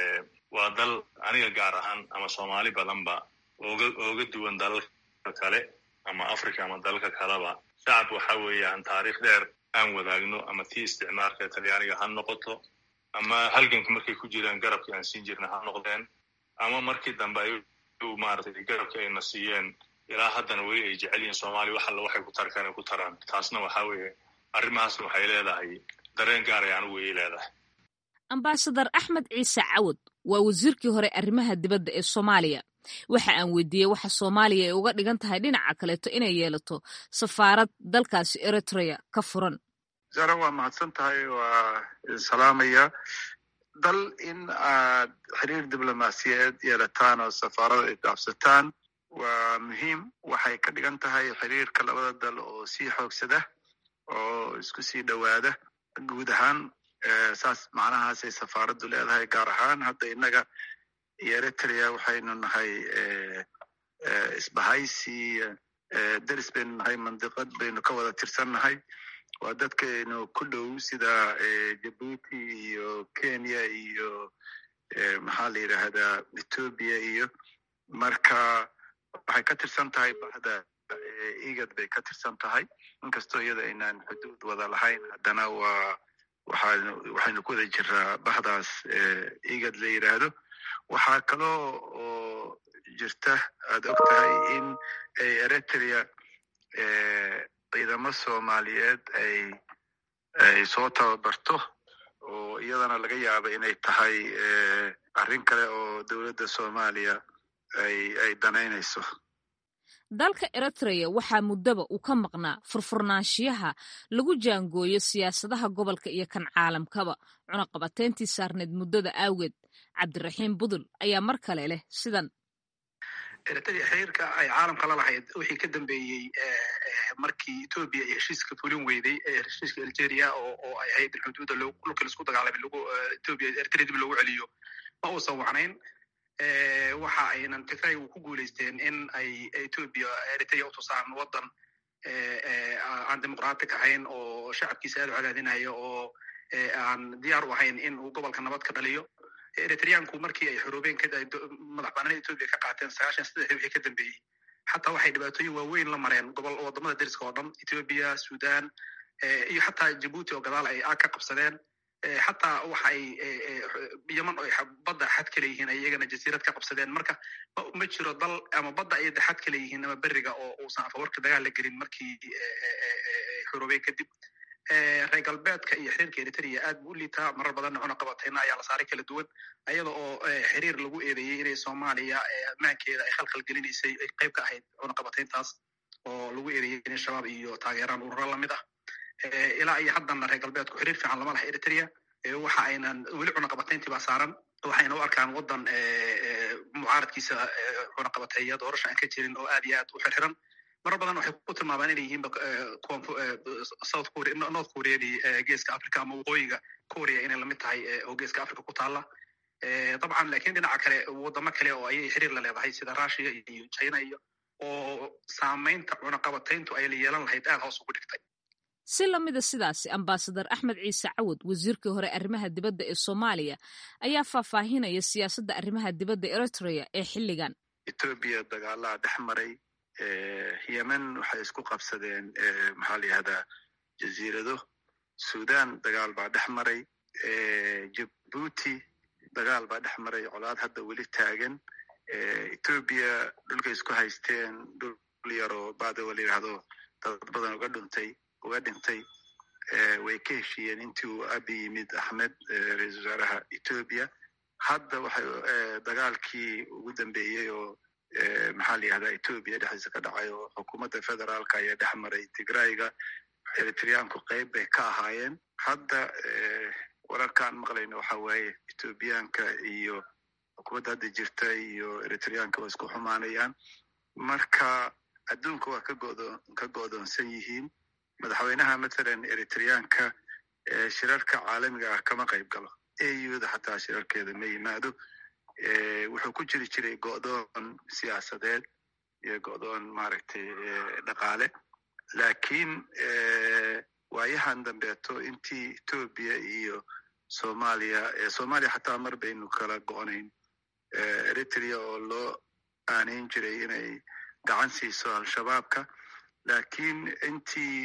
waa dal aniga gaar ahaan ama soomaali badanba oga ooga duwan dalalka kale ama africa ama dalalka kaleba shacab waxa weeye aan taariikh dheer aan wadaagno ama tii isticmaalka talyaaniga ha noqoto ama halganka markay ku jiraan garabkii aan siin jirna ha noqdeen ama markii dambe ay maaragtay garabka ayna siiyeen ilaa haddana weli ay jecel yihiin soomaaliya wax alla waxay ku tarkaan ay ku taraan taasna waxa weeye arrimahaasna waxay leedahay dareen gaar ay anigu ii leedahay ambasadar axmed ciise cawad waa wasiirkii hore arrimaha dibadda ee soomaaliya waxa aan weydiiyey waxa soomaaliya ay uga dhigan tahay dhinaca kaleeto inay yeelato safaarad dalkaasi eritrea ka furan zara waa mahadsan tahay waa salaamaya dal in aad xiriir diblomaasiyeed yeelataan oo safaarada ay dhaafsataan waa muhiim waxay ka dhigan tahay xiriirka labada dal oo sii xoogsada oo isku sii dhowaada guud ahaan saas macnahaasay safaaraddu leedahay gaar ahaan hadda innaga iyo eritrea waxaynu nahay isbahaysi deris baynu nahay mandiqad baynu ka wada tirsannahay waa dadkaynu ku dhow sida jabuuti iyo kenya iyo maxaa la yidhaahdaa ethoobia iyo marka waxay ka tirsan tahay bahda igad bay ka tirsan tahay inkastoo iyada aynaan xuduud wada lahayn haddana waa waxaanu waxaynu ku wada jiraa bahdaas igad la yidhaahdo waxaa kaloo oo jirta aad og tahay in ay eritrea ciidamo soomaaliyeed ay ay soo tababarto oo iyadana laga yaaba inay tahay arrin kale oo dowladda soomaaliya ay ay danaynayso dalka eritreya waxaa muddaba uu ka maqnaa furfurnaanshiyaha lagu jaangooyo siyaasadaha gobolka iyo kan caalamkaba cunaqabateyntii saarneed muddada awgeed cabdiraxiim budul ayaa mar kale leh sidan eritrea xiriirka ay caalamka la lahayd wixii ka dambeeyey markii etoobiya iyo heshiiska fulin weyday heshiiska algeria oo oo ay ahayd xuduudda dhulka laisku dagaalamay lagu etoobiya eritrea dib loogu celiyo ma uusan wacnayn waxa aynan tigray ku guulaysteen in ay etoobiya eritrea utusaan waddan aan dimuqraatic ahayn oo shacabkiisa aad u cadaadinayo oo aan diyaar u ahayn in uu gobolka nabad ka dhaliyo eritreanku markii ay xoroobeen madax banaan etoobiya ka qaateen sagaashan saddexdii wixii ka dambeeyey xataa waxay dhibaatooyin waaweyn la mareen gobol wadamada deriska oo dhan etoobiya sudan iyo xataa jabuuti oo gadaal ay aag ka qabsadeen xataa waxa ay yeman oo badda xad ka leeyihiin ay iyagana jasiirad ka qabsadeen marka ma jiro dal ama badda ay xad ka leeyihiin ama beriga oo uusan afawarka dagaal la gelin markii xoroobeen kadib reer galbeedka iyo xiriirka eritrea aad bu u liitaa marar badanna cunaqabateyna ayaa la saaray kala duwan ayada oo xiriir lagu eedeeyey inay soomaaliya maankeeda ay khalkhal gelinaysay ay qayb ka ahayd cunaqabateyntaas oo lagu eedeeyey inay shabaab iyo taageeraan ururo lamid ah ilaa iyo haddana reer galbeedku xiriir fiican lama laha eritrea waxa aynan weli cunaqabateyntii baa saaran waxayna u arkaan waddan mucaaradkiisa cunaqabateeya doorasha aan ka jirin oo aad iyo aad u xirxiran marar badan waxay ku tilmaabaan inay yihiinba south korea north koreadii geeska africa ama waqooyiga korea inay lamid tahay oo geeska africa ku taalla dabcan lakin dhinaca kale wadamo kale oo ayay xiriir la leedahay sida russia iyo china iyo oo saamaynta cunaqabateyntu ay la yeelan lahayd aad hoos ugu dhigtay si lamida sidaasi ambasadar axmed ciise cawad wasiirkii hore arrimaha dibadda ee soomaaliya ayaa faahfaahinaya siyaasadda arrimaha dibadda eritrea ee xilligan etoobiya dagaalaa dhex maray yemen waxay isku qabsadeen maxaa la yihahdaa jaziirado sudan dagaal baa dhex maray jabuuti dagaal baa dhex maray colaad hadda weli taagan etoobiya dhulkay isku haysteen dhul yaroo badawa la yidhahdo dad badan uga dhuntay uga dhintay way ka heshiiyeen intii uu abi yimid axmed ra-iisul wasaaraha etoobiya hadda waxay dagaalkii ugu dambeeyey oo maxaa la yihahdaa etoobiya dhexdiisa ka dhacay oo xukuumadda federaalka ayaa dhex maray tigrayga eritreanku qayb bay ka ahaayeen hadda wararkaan maqlayno waxa waaye etoobiyaanka iyo xukuumadda hadda jirta iyo eritreanka waa isku xumaanayaan marka adduunka waa kagodo ka go'doonsan yihiin madaxweynaha mathalan eritreanka shirarka caalamiga ah kama qayb galo auda xataa shirarkeeda ma yimaado wuxuu ku jiri jiray go'doon siyaasadeed iyo go'doon maaragtay dhaqaale lakiin waayahan dambeeto intii etoobiya iyo soomaaliya soomaaliya xataa mar baynu kala go'nayn eritrea oo loo aanayn jiray inay gacan siiso al-shabaabka lakiin intii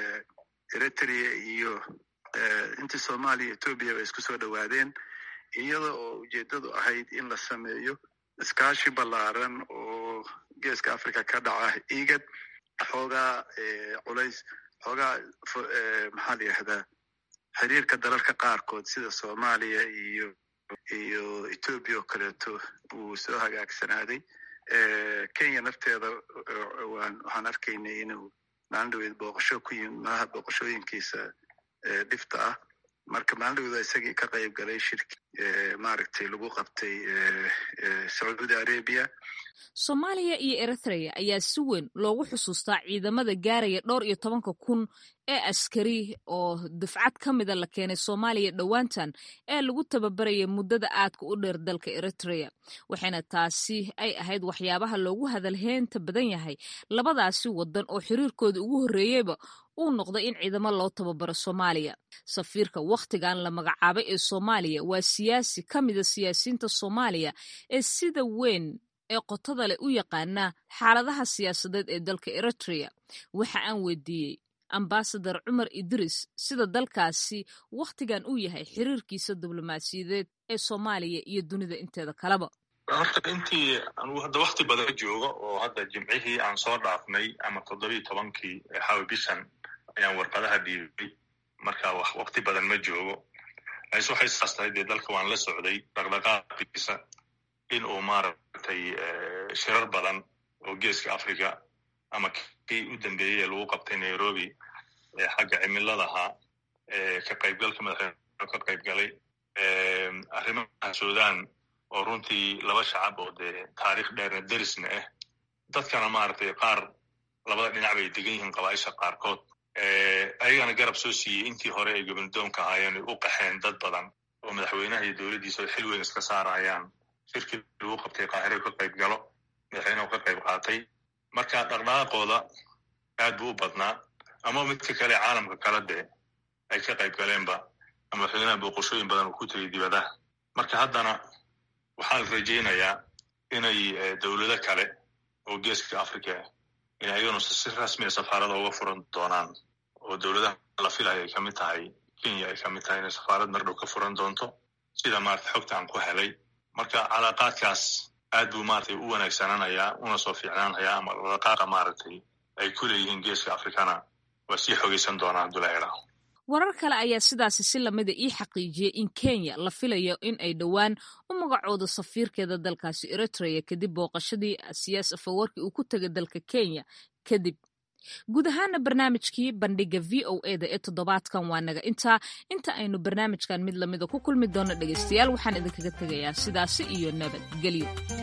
eritrea iyo intii soomaaliya etoobiya bay isku soo dhowaadeen iyada oo ujeeddadu ahayd in la sameeyo iskaashi ballaaran oo geeska africa ka dhaca igad xoogaa culays xoogaa maxaa la yihahdaa xiriirka dalalka qaarkood sida soomaaliya iyo iyo etoobiya oo kaleeto buu soo hagaagsanaaday kenya nafteeda waxaan arkaynay inuu maalin dhaweed booqasho ku yimid malaha booqashooyinkiisa dhifta ah marka maalin dhaweeda isagii ka qayb galay shirki maaragtay lagu qabtay sacuudi arabia soomaaliya iyo eritrea ayaa si weyn loogu xusuustaa ciidamada gaaraya dhowr iyo tobanka kun ee askari oo dufcad ka mida la keenay soomaaliya dhowaantan ee lagu tababaraya muddada aadka u dheer dalka eritrea waxayna taasi ay ahayd waxyaabaha loogu hadalheynta badan yahay labadaasi wadan oo xiriirkooda ugu horreeyeyba uu noqday in ciidamo loo tababaro soomaaliya safiirka wakhtigan la magacaabay ee soomaaliya waa siyaasi ka mida siyaasiyiinta soomaaliya ee sida weyn ee qotada leh u yaqaana xaaladaha siyaasadeed ee dalka eritrea waxa aan weydiiyey ambasadar cumar idris sida dalkaasi wakhtigan uu yahay xiriirkiisa diblomaasiyadeed ee soomaaliya iyo dunida inteeda kaleba horta intii anugu hadda wakti badan joogo oo hadda jimcihii aan soo dhaafnay ama toddobiiyo tobankii xawi bishan ayaan warqadaha dhiibay marka wakti badan ma joogo lakiinse waxay saas tahay dee dalka waan la socday dhaqdhaqaaqiisa in uu maaragtay shirar badan oo geeska africa ama kii u dambeeyey ee lagu qabtay nairobi ee xagga cimiladaha ka qaybgalka madaxweyne ka qayb galay arrimaha sudan oo runtii laba shacab oo dee taariikh dheerna derisna ah dadkana maaragtay qaar labada dhinac bay degan yihiin qabaaisha qaarkood ayagana garab soo siiyey intii hore ay gobnadoonka ahaayeen ay u qaxeen dad badan oo madaxweynaha iyo dowladdiisa xil weyn iska saarayaan shirkii lagu qabtay qaahire ka qayb galo madaxweynehu ka qayb qaatay marka dhaqdhaqaaqooda aad buu u badnaa ama midka kale caalamka kala dee ay ka qayb galeenba ama madaxweynaha booqoshooyin badan uu ku tegay dibadaha marka haddana waxaa la rajaynayaa inay dowlado kale oo geeska africa in ayaganu si rasmiya safaarada uga furan doonaan oo dowladaha la filaya ay kamid tahay kenya ay kamid tahay inay safaarad mardhow ka furan doonto sida maarata xogta aan ku helay marka calaaqaadkaas aad buu maratay u wanaagsananayaa una soo fiicnaanayaa ama dhaqaaqa maaragtay ay ku leeyihiin geeska africana waa sii xogaysan doonaa abdullahi warar kale ayaa sidaasi si lamida ii xaqiijiyey in kenya la filayo in ay dhowaan u magacoodo safiirkeeda dalkaasi eritrea kadib booqashadii siyaas afawarki uu ku tegay dalka kenya kadib guud ahaana barnaamijkii bandhiga v o eda ee toddobaadkan waa naga intaa inta aynu barnaamijkan mid lamida ku kulmi doono dhegaystayaal waxaan idinkaga tegayaa sidaasi iyo nabadgelyo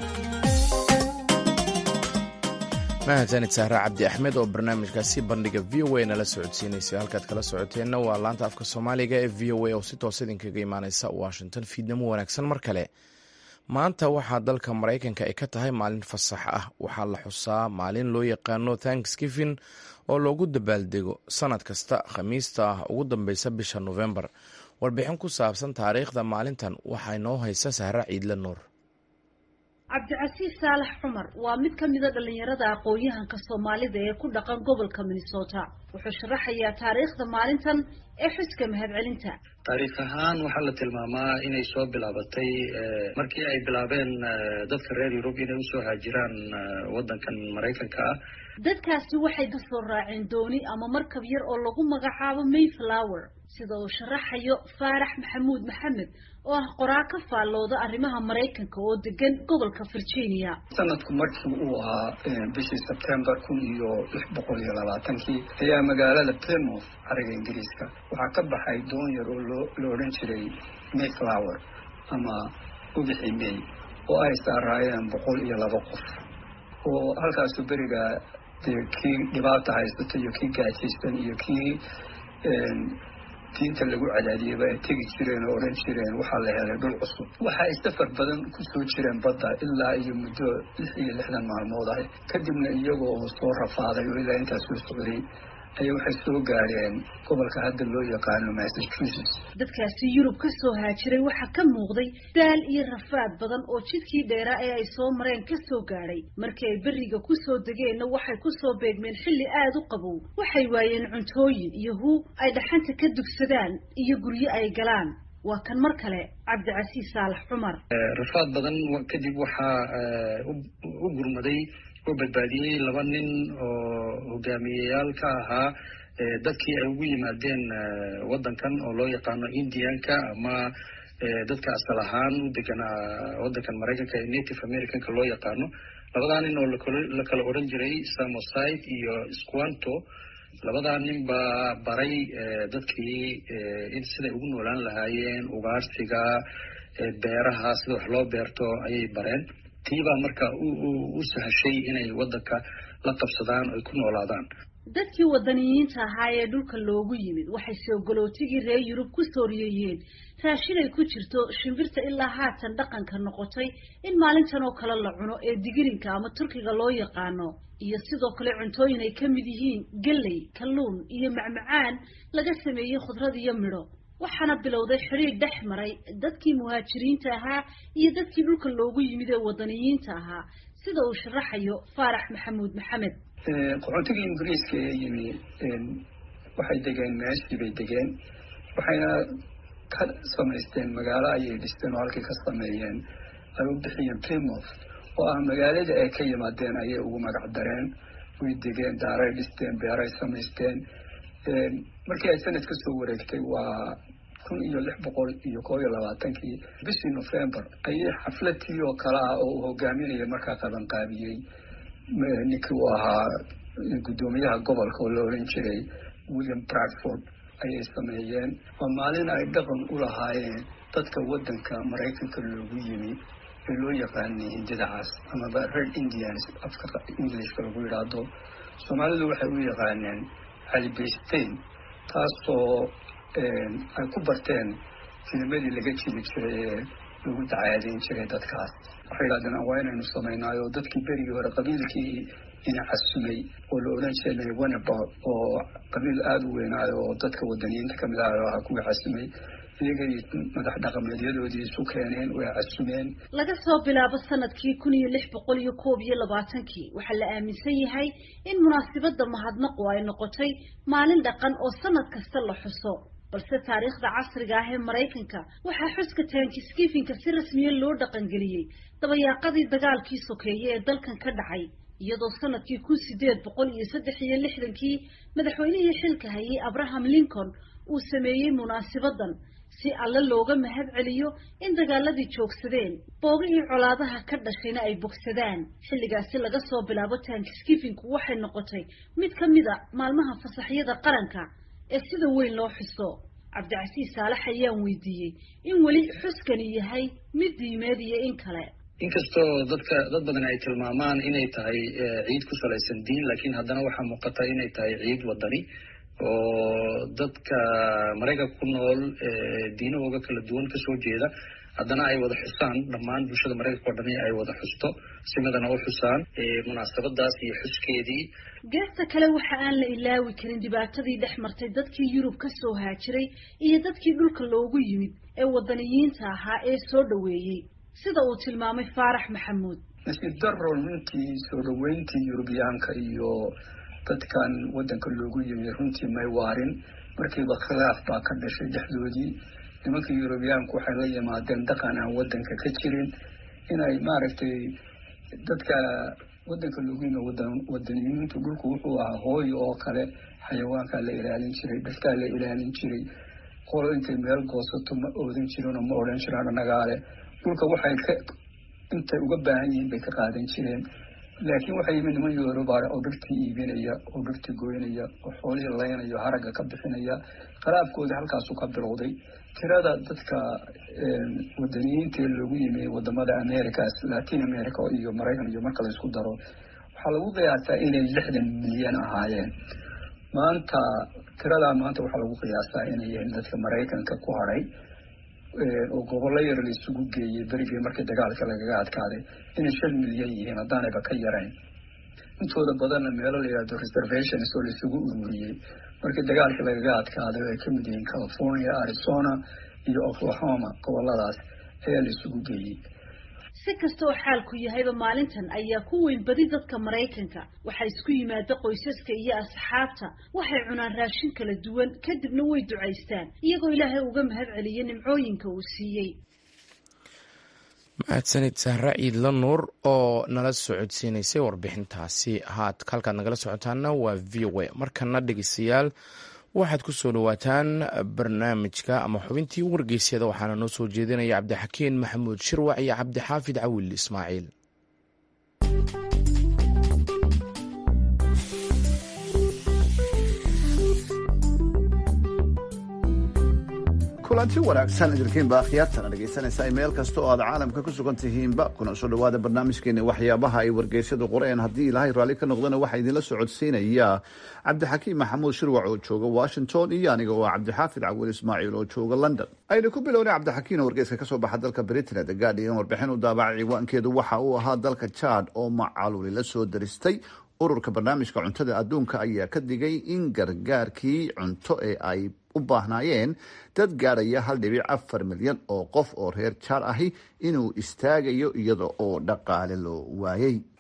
mahadsanid sahra cabdi axmed oo barnaamijkaasi bandhiga v o a nala socodsiinaysa halkaad kala socoteenna waa laanta afka soomaaliga ee v o a oo si toos idinkaga imaaneysa washington fiidnimo wanaagsan mar kale maanta waxaa dalka maraykanka ay ka tahay maalin fasax ah waxaa la xusaa maalin loo yaqaano thanksgiving oo loogu dabaaldego sanad kasta khamiista ah ugu dambeysa bisha novembar warbixin ku saabsan taariikhda maalintan waxaa inoo haysa sahra ciidle nuur cabdicasiis saalax cumar waa mid ka mida dhallinyarada aqoon-yahanka soomaalida ee ku dhaqan gobolka minnesota wuxuu sharaxayaa taariikhda maalintan ee xuska mahadcelinta taariikh ahaan waxaa la tilmaamaa inay soo bilaabatay markii ay bilaabeen dadka reer yurub inay usoo haajiraan waddankan maraykanka ah dadkaasi waxay ka soo raaceen dooni ama markab yar oo lagu magacaabo mayflower sida uu sharaxayo faarax maxamuud maxamed oo ah qoraa ka faallooda arrimaha maraykanka oo degan gobolka virginia sanadku markii uu ahaa bishii sebtembar kun iyo lix boqol iyo labaatankii ayaa magaalada plymouth cariga ingiriiska waxaa ka baxay doon yar oo loo la odhan jiray mayflower ama ubixi may oo ay saaraayeen boqol iyo laba qof oo halkaasu beriga dee kii dhibaata haysata iyo kii gaajaysan iyo kii diinta lagu cadaadiyeyba ay tegi jireen oo odhan jireen waxaa la helay dhul cusub waxa ay safar badan kusoo jireen badda ilaa iyo muddo lix iyo lixdan maalmood ah kadibna iyagoo oo soo rafaaday oo ilaa intaas soo socday ayaa waxay soo gaadheen gobolka hadda loo yaqaano massachusetts dadkaasi yurub ka soo haajiray waxaa ka muuqday daal iyo rafaad badan oo jidkii dheeraa ee ay soo mareen ka soo gaadhay markii ay beriga kusoo degeenna waxay kusoo beegmeen xilli aada u qabow waxay waayeen cuntooyin iyo huu ay dhaxanta ka dugsadaan iyo guryo ay galaan waa kan mar kale cabdicasiis saalax cumar rafaad badan kadib waxaa u gurmaday oo badbaadiyey laba nin oo hogaamiyeyaal ka ahaa dadkii ay ugu yimaadeen waddankan oo loo yaqaano indianka ama dadka asal ahaan u deganaa waddankan maraykanka ee native americanka loo yaqaano labadaa nin oo la kala odhan jiray samoside iyo squanto labadaa nin baa baray dadkii in siday ugu noolaan lahaayeen ugaarsiga beeraha sida wax loo beerto ayay bareen tiibaa marka u sahashay inay waddanka la qabsadaan ay ku noolaadaan dadkii wadaniyiinta ahaa ee dhulka loogu yimid waxay soogolootigii reer yurub ku sooriyeeyeen raashin ay ku jirto shimbirta ilaa haatan dhaqanka noqotay in maalintan oo kale la cuno ee digirinka ama turkiga loo yaqaano iyo sidoo kale cuntooyin ay ka mid yihiin galley kalluun iyo macmacaan laga sameeyey khudrad iyo midho waxaana bilowday xidhiir dhex maray dadkii muhaajiriinta ahaa iyo dadkii dhulka loogu yimid ee wadaniyiinta ahaa sida uu sharaxayo faarax maxamuud maxamed qaxootigii ingiriiska ee yimi waxay degeen meeshii bay degeen waxayna ka samaysteen magaalo ayay dhisteen oo halkii ka sameeyeen ay u bixiyeen plymouth oo ah magaaladii ay ka yimaadeen ayay ugu magac dareen way degeen daaray dhisteen beeray samaysteen markii ay sanad ka soo wareegtay waa kun iyo lix boqol iyo koob iyo labaatankii bishii november ayay xafladtii oo kale ah oo uu hogaaminaya markaa qabanqaabiyey ninkii uu ahaa guddoomiyaha gobolka oo la oran jiray william bradford ayay sameeyeen waa maalin ay dhaqan u lahaayeen dadka waddanka maraykanka loogu yimi ee loo yaqaanay hindida cas amaba red indians afka englishka lagu yidhaahdo soomaalidu waxay u yaqaaneen calibastein taasoo ay ku barteen filimadii laga jiri jiray ee lagu dacaadeyn jiray dadkaas waxay yidhahdeen waa inaynu samaynaayo dadkii berigii hore qabiilkii ina casumay oo la odhan jiray wanabot oo qabiil aada u weynaayo oo dadka wadaniyiinta kamid ah ahaa kuwii casumay iyagay madax dhaqameedyadoodii isu keeneen way casumeen laga soo bilaabo sanadkii kun iyo lix boqol iyo koob iyo labaatankii waxaa la aaminsan yahay in munaasibadda mahadnaqu ay noqotay maalin dhaqan oo sanad kasta la xuso balse taariikhda casriga ah ee maraykanka waxaa xuska taankiskifinka si rasmiya loo dhaqangeliyey dabayaaqadii dagaalkii sokeeye ee dalkan ka dhacay iyadoo sanadkii kun sideed boqol iyo saddex iyo lixdankii madaxweynihii xilka hayay abraham lincoln uu sameeyey munaasibadan si alle looga mahad celiyo in dagaaladii joogsadeen boogihii colaadaha ka dhashayna ay bogsadaan xilligaasi laga soo bilaabo taankiskifinku waxay noqotay mid ka mid a maalmaha fasaxyada qaranka ee sida weyn loo xuso cabdicasiis saalax ayaan weydiiyey in weli xuskani yahay mid diimeed iyo in kale inkastoo dadka dad badan ay tilmaamaan inay tahay ciid ku salaysan diin laakiin haddana waxaa muuqata inay tahay ciid wadani oo dadka maraykanka ku nool diinahooga kala duwan kasoo jeeda haddana ay wada xusaan dhammaan bulshada maraykanka oo dhani ay wada xusto simadana u xusaan munaasabadaas iyo xuskeedii geesta kale waxa aan la ilaawi karin dhibaatadii dhex martay dadkii yurub ka soo haajiray iyo dadkii dhulka loogu yimid ee wadaniyiinta ahaa ee soo dhoweeyey sida uu tilmaamay faarax maxamuud nasiib daro runtii soo dhoweyntii yurubiyaanka iyo dadkan waddanka loogu yimi runtii may waarin markiiba khilaaf baa ka dhashay dhexdoodii nimanka yurubiyaanku waxay la yimaadeen dhaqan aan waddanka ka jirin inay maaragtay dadka waddanka loogu yimi wadan wadaniyiintu dhulku wuxuu ahaa hooyo oo kale xayawaankaa la ilaalin jiray dhaskaa la ilaalin jiray qolo intay meel goosato ma oodan jirin oo ma odhan jiraan annagaale dhulka waxay ka intay uga baahan yihiin bay ka qaadan jireen laakiin waxaa yimid niman yorubaare oo dhirtii iibinaya oo dhirtii goynaya oo xoolihii laynaya haragga ka bixinaya khilaafkoodii halkaasu ka bilowday tirada dadka wadaniyiintaee loogu yimi wadamada americas latin america iyo maraykan iyo marka la isku daro waxaa lagu qiyaasaa inay lixdan milyan ahaayeen maanta tiradaa maanta waxaa lagu qiyaasaa inay yihiin dadka maraykanka ku hadhay oo gobollo yar la isugu geeyey berigii markii dagaalka lagaga adkaaday inay shan milyan yihiin haddaanayba ka yarayn intooda badanna meelo la yihahdo reservations oo la isugu ururiyey markii dagaalkii lagaga adkaaday oo ay ka mid yihiin california arizona iyo oklahoma goboladaas ayaa la isugu geeyey si kasta oo xaalku yahayba maalintan ayaa ku weyn badi dadka maraykanka waxaa isku yimaada qoysaska iyo asxaabta waxay cunaan raashin kala duwan kadibna way ducaystaan iyagoo ilaahay uga mahad celiya nimcooyinka uu siiyey mahadsanid sahra ciidla nuur oo nala socodsiinaysay warbixintaasi haad halkaad nagala socotaana waa v o a markana dhegeystayaal waxaad ku soo dhawaataan barnaamijka ama xubintii wargeysyada waxaana noo soo jeedinaya cabdixakiin maxamuud shirwac iyo cabdixaafid cawil ismaaciil kulanti wanaagsan idinkiinba akhyaartana dhegaysanaysaa meel kasta oo aad caalamka ku sugan tihiinba kuna soo dhawaada barnaamijkeena waxyaabaha ay wargeysyadu qoreen haddii ilaahay raalli ka noqdana waxaa idinla socodsiinaya cabdixakiim maxamuud shirwac oo jooga washington iyo aniga oo cabdixaafid cawil ismaaciil oo jooga london aynu ku bilownay cabdixakiin oo wargeyska kasoo baxa dalka britain the guardian warbixin u daabacay ciwaankeedu waxa uu ahaa dalka jad oo macaluli la soo daristay ururka barnaamijka cuntada adduunka ayaa ka digay in gargaarkii cunto ee ay u baahnaayeen dad gaadhaya hal dhibic afar milyan oo qof oo reer jaar ahi inuu istaagayo iyada oo dhaqaale loo waayey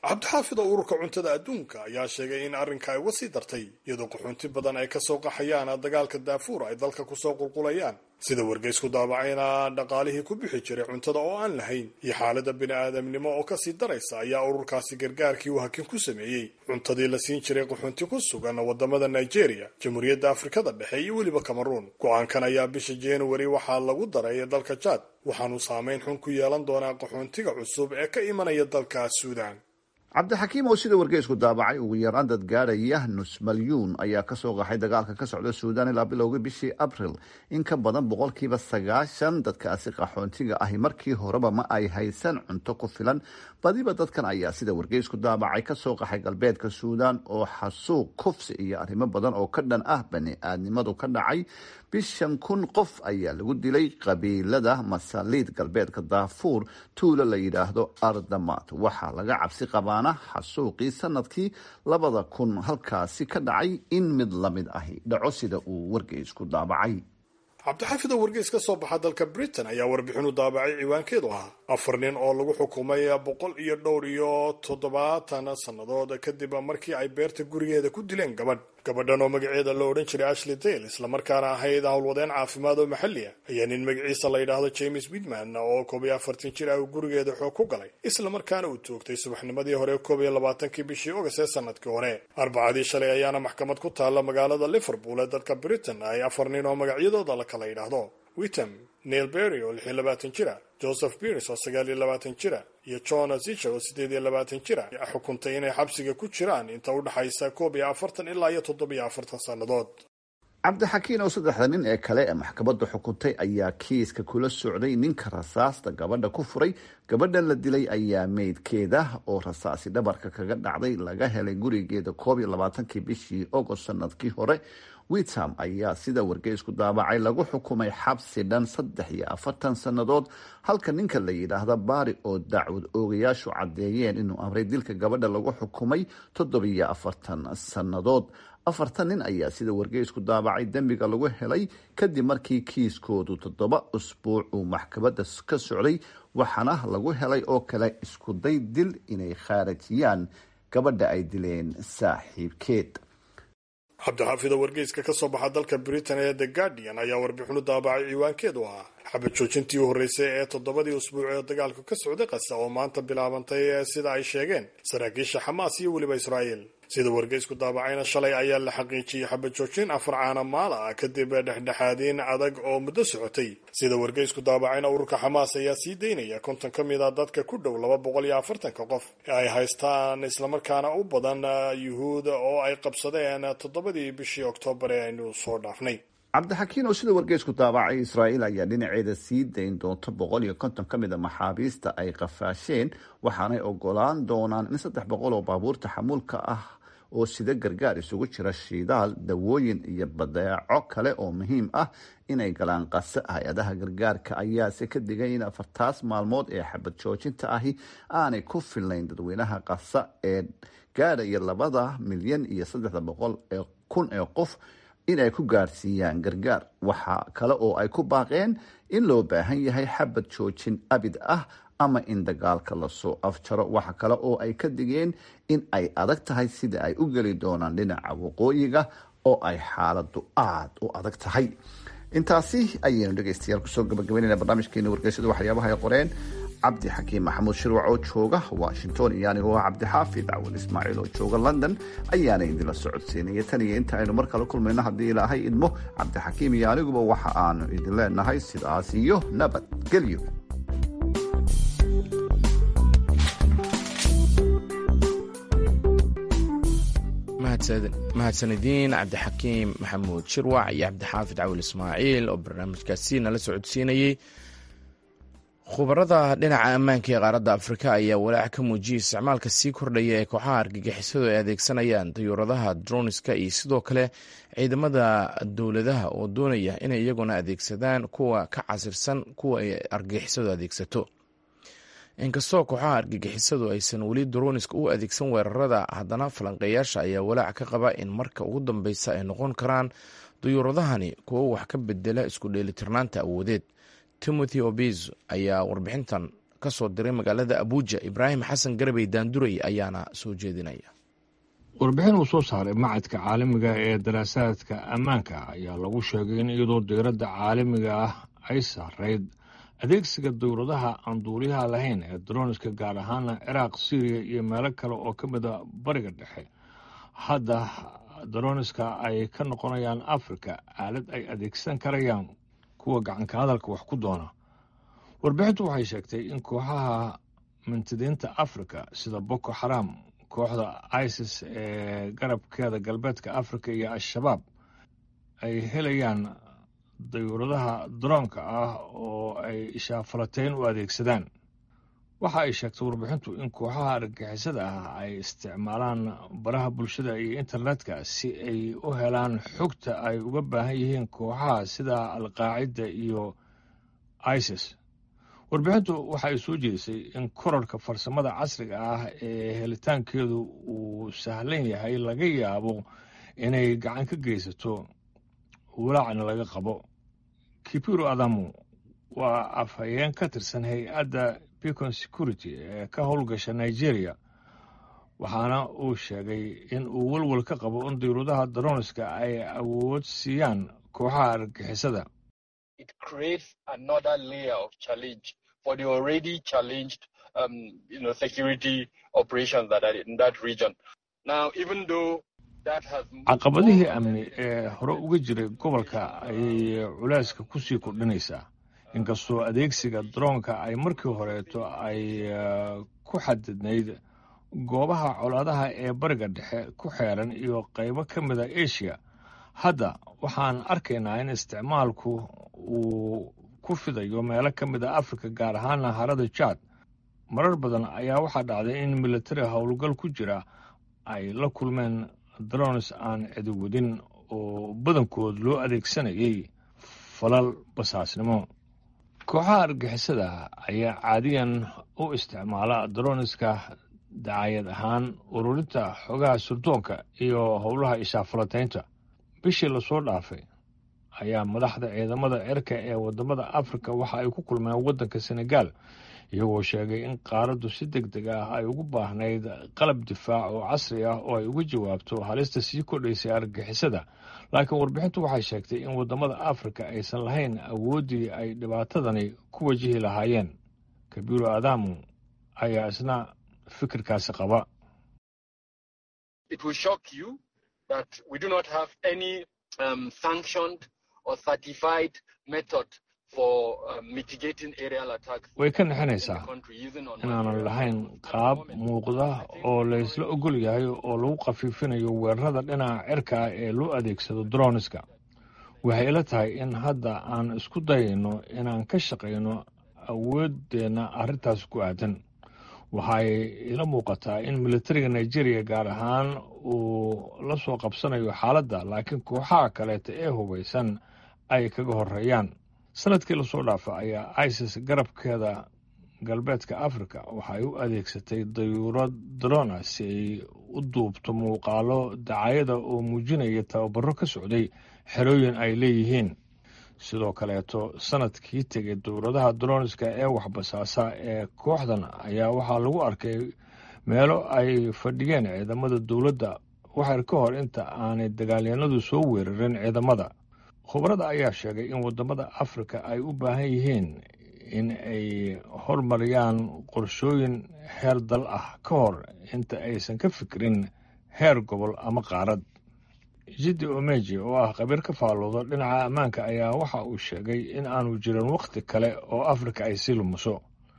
cabdixaafid oo ururka cuntada adduunka ayaa sheegay in arrinka ay uga sii dartay iyadoo qaxoonti badan ay kasoo qaxayaan dagaalka daafuur ay dalka kusoo qulqulayaan sida wargeysku daabacayna dhaqaalihii ku bixi jiray cuntada oo aan lahayn iyo xaaladda bini-aadamnimo oo kasii daraysa ayaa ururkaasi gargaarkii uu hakin ku sameeyey cuntadii la siin jiray qaxoonti ku sugan wadamada nigeria jamhuuriyadda afrikada dhexe iyo weliba cameruun go-aankan ayaa bisha januari waxaa lagu daray dalka jaad waxaanu saameyn xun ku yeelan doonaa qaxoontiga cusub ee ka imanaya dalka suudan cabdixakiim oo sida wargeysku daabacay ugu yaraan dad gaadhaya nus malyuun ayaa kasoo qaxay dagaalka ka socda suudaan ilaa bilowga bishii abril in ka badan boqolkiiba sagaashan dadkaasi qaxoontiga ahi markii horeba ma ay haysan cunto ku filan badiba dadkan ayaa sida wargeysku daabacay kasoo qaxay galbeedka suudaan oo xasuuq kufsi iyo arrimo badan oo ka dhan ah bani-aadnimadu ka dhacay bishan kun qof ayaa lagu dilay qabiilada masaliid galbeedka daafuur tuulo la yidhaahdo ardamaad waxaa laga cabsi qabaana xasuuqii sanadkii labada kun halkaasi ka dhacay in mid lamid ahi dhaco sida uu wargeysku daabacay cabdixaafid oo wargeys ka soo baxa dalka britain ayaa warbixinu daabacay ciwaankeedu ahaa afar nin oo lagu xukumay boqol iyo dhowr iyo toddobaatan sannadood kadib markii ay beerta gurigeeda ku dileen gabadh gabadhan oo magaceeda la odhan jiray ashley dale islamarkaana ahayd howlwadeen caafimaad oo maxalli ah ayaa nin magaciisa la yidhaahdo james widman oo koob iyo afartan jir ah uu gurigeeda xoog ku galay islamarkaana uu toogtay subaxnimadii hore koob iyo labaatankii bishii ogas ee sanadkii hore arbacadii shalay ayaana maxkamad ku taalla magaalada liverpool ee dalka britain ay afar nin oo magacyadooda la kala yidhaahdo witam neil berry oo lix iyo labaatan jira joseph birs oo sagaal iyo labaatan jira iyo john zicher oo siddeed iyo labaatan jira xukuntay inay xabsiga ku jiraan inta u dhexaysa koob iyo afartan ilaa iyo toddobiyo afartan sannadood cabdixakiin oo saddexda nin ee kale ee maxkamadda xukuntay ayaa kiiska kula socday ninka rasaasta gabadha ku furay gabadhan la dilay ayaa meydkeeda oo rasaasi dhabarka kaga dhacday laga helay gurigeeda koob iyo labaatankii bishii ogost sanadkii hore witam ayaa sida wargeysku daabacay lagu xukumay xabsi dhan saddex iyo afartan sannadood halka ninka la yidhaahda baari oo dacwad oogayaashu caddeeyeen inuu amray dilka gabadha lagu xukumay toddobiyo afartan sannadood afartan nin ayaa sida wargeysku daabacay dembiga lagu helay kadib markii kiiskoodu toddoba usbuuc uu maxkamadda ka socday waxaana lagu helay oo kale iskuday dil inay khaarajiyaan gabadha ay dileen saaxiibkeed cabdixaafid oo wargeyska ka soo baxa dalka britain ee the guardian ayaa warbixinu daabacay ciwaankeedu ahaa xabad joojintii u horreysay ee toddobadii usbuuc ee dagaalku ka socday qasa oo maanta bilaabantay sida ay sheegeen saraakiisha xamaas iyo weliba israa'iil sida wargeysku daabacayna shalay ayaa la xaqiijiyey xabad joojin afar caana maala ah kadib dhexdhexaadiin adag oo muddo socotay sida wargeysku daabacayna ururka xamaas ayaa sii daynaya konton ka mid a dadka ku dhow laba boqol iyo afartanka qof ee ay haystaan islamarkaana u badan yuhuud oo ay qabsadeen toddobadii bishii oktoobar ee aynu soo dhaafnay cabdixakiin oo sida wargeysku daabacay israa'iil ayaa dhinaceeda sii dayn doonto boqol iyo konton ka mid a maxaabiista ay qafaasheen waxaanay ogolaan doonaan in saddex boqol oo baabuurta xamuulka ah oo sida gargaar isugu jira shidaal dawooyin iyo badeeco kale oo muhiim ah inay galaan qase hay-adaha gargaarka ayaase ka digay in afartaas maalmood ee xabad joojinta ahi aanay ku filnayn dadweynaha qasa ee gaadhaya labada milyan iyo saddexda boqol ee kun ee qof in ay ku gaarsiiyaan gargaar waxa kale oo ay ku baaqeen in loo baahan yahay xabad joojin abid ah ama in dagaalka lasoo afjaro waxa kale oo ay ka digeen in ay adag tahay sida ay u geli doonaan dhinaca waqooyiga oo ay xaaladu aada u adag tahay intaasi ayaynu dhegeystayaal kusoo gabagabeynayna barnaamijkeena wargeysada waxyaabaha ay qoreen cabdi xakiim maxamuud shirwac oo jooga washington iyo anigoo ah cabdixaafid cawal ismaaciil oo jooga london ayaana idinla socodsiinaya tan iyo inta aynu mar kale kulmayno haddii ilaahay idmo cabdixakiim iyo aniguba waxa aanu idin leenahay sidaas iyo nabadgelyo mahadsanediin cabdixakiim maxamuud shirwac iyo cabdixaafid cawil ismaaciil oo barnaamijkaasi nala socodsiinayey khubarada dhinaca ammaanka ee qaaradda afrika ayaa walaac ka muujiyay isticmaalka sii kordhaya ee kooxaha argagixisadu ay adeegsanayaan dayuuradaha droniska iyo sidoo kale ciidamada dowladaha oo doonaya inay iyaguna adeegsadaan kuwa ka casirsan kuwa ay argagixisadu adeegsato inkastoo kooxaha argagixisadu aysan weli droniska u adeegsan weerarada haddana falanqeeyaasha ayaa walaac ka qaba in marka ugu dambeysa ay noqon karaan dayuuradahani kuwo wax ka bedela isku dheelitirnaanta awoodeed timothy obis ayaa warbixintan ka soo diray magaalada abuuja ibraahim xasan garabey daanduray ayaana soo jeedinaya warbixin uu soo saaray macadka caalamiga ee daraasaadka ammaanka ayaa lagu sheegay in iyadoo diiradda caalamiga ah ay saarayd adeegsiga dowladaha aan duuliyaha lahayn ee daroniska gaar ahaana ciraaq syriya iyo meelo kale oo ka mida bariga dhexe hadda daroniska ay ka noqonayaan afrika aalad ay adeegsan karayaan kuwa gacanka hadalka wax ku doona warbixintu waxay sheegtay in kooxaha mintidiinta afrika sida boko xaram kooxda isis ee garabkeeda galbeedka afrika iyo al-shabaab ay helayaan dayuuradaha daroonka ah oo ay ishaafalateyn u adeegsadaan waxa ay sheegtay warbixintu in kooxaha argagixisada ah ay isticmaalaan baraha bulshada iyo internetka si ay u helaan xogta ay uga baahan yihiin kooxaha sida alqaacida iyo isis warbixintu waxa ay soo jeedisay in korarka farsamada casriga ah ee helitaankeedu uu sahlan yahay laga yaabo inay gacan ka geysato walaacna laga qabo kipiro adamu waa afhayeen ka tirsan hay-adda bicon security ee ka howlgasha nigeria waxaana uu sheegay in uu welwel ka qabo in diyuuradaha daroniska ay awood siiyaan kooxaha argagixisada for the already challenged, um, you know, security operations that are in that region. Now, even though that has caqabadihii amni ee hore uga jiray gobolka ayay culeyska kusii kordhinaysaa inkastoo adeegsiga daroonka ay markii horeeto ay ku xadidnayd goobaha colaadaha ee bariga dhexe ku xeeran iyo qaybo ka mida asia hadda waxaan arkaynaa in isticmaalku uu ku fidayo meelo ka mid a afrika gaar ahaana harada jaad marar badan ayaa waxaa dhacday in militari howlgal ku jira ay la kulmeen drones aan cidi wadin oo badankood loo adeegsanayay falal basaasnimo kooxaha argixisada ayaa caadiyan u isticmaala droniska dacayad ahaan ururinta xogaha surdoonka iyo howlaha ishaafalataynta bishii lasoo dhaafay ayaa madaxda ciidamada cirka ee wadamada afrika waxa ay ku kulmeen waddanka senegal iyagoo sheegay in qaaraddu si deg deg ah ay ugu baahnayd qalab difaac oo casri ah oo ay uga jawaabto halista sii kordhaysay argagixisada laakiin warbixintu waxay sheegtay in wadamada afrika aysan lahayn awooddii ay dhibaatadani ku wajihi lahaayeen kabiiro adamu ayaa isna fikirkaasi qaba um, sanctioned or certified method for uh, mitigating aerial attacks. way ka nexinaysaa inaanan lahayn qaab muuqda oo laysla ogol yahay oo lagu khafiifinayo weerarada dhinaca cirka ah ee loo adeegsado droniska waxay ila tahay in hadda aan isku dayayno inaan ka shaqayno awooddeenna arrintaas ku aadan waxay ila muuqataa in militariga nigeria gaar ahaan uu la soo qabsanayo xaaladda laakiin kooxaha kaleeta ee hubaysan ay kaga horeeyaan sanadkii lasoo dhaafa ayaa isis garabkeeda galbeedka afrika waxay u adeegsatay dayuurad drona si ay u duubto muuqaalo dacayada oo muujinaya tababaro ka socday xerooyin ay leeyihiin sidoo kaleeto sanadkii tegay dowladaha droniska ee waxbasaasa ee kooxdan ayaa waxaa lagu arkay meelo ay fadhiyeen ciidamada dowladda waxyar ka hor inta aanay dagaalyanadu soo weerarin ciidamada khubarada ayaa sheegay in wadamada afrika ay u baahan yihiin in ay hormariyaan qorshooyin heer dal ah ka hor inta aysan ka fikirin heer gobol ama qaarad jiddi omeji oo ah khabiir ka faallooda dhinaca ammaanka ayaa waxa uu sheegay in aanu jirin wakhti kale oo afrika ay sii lumuso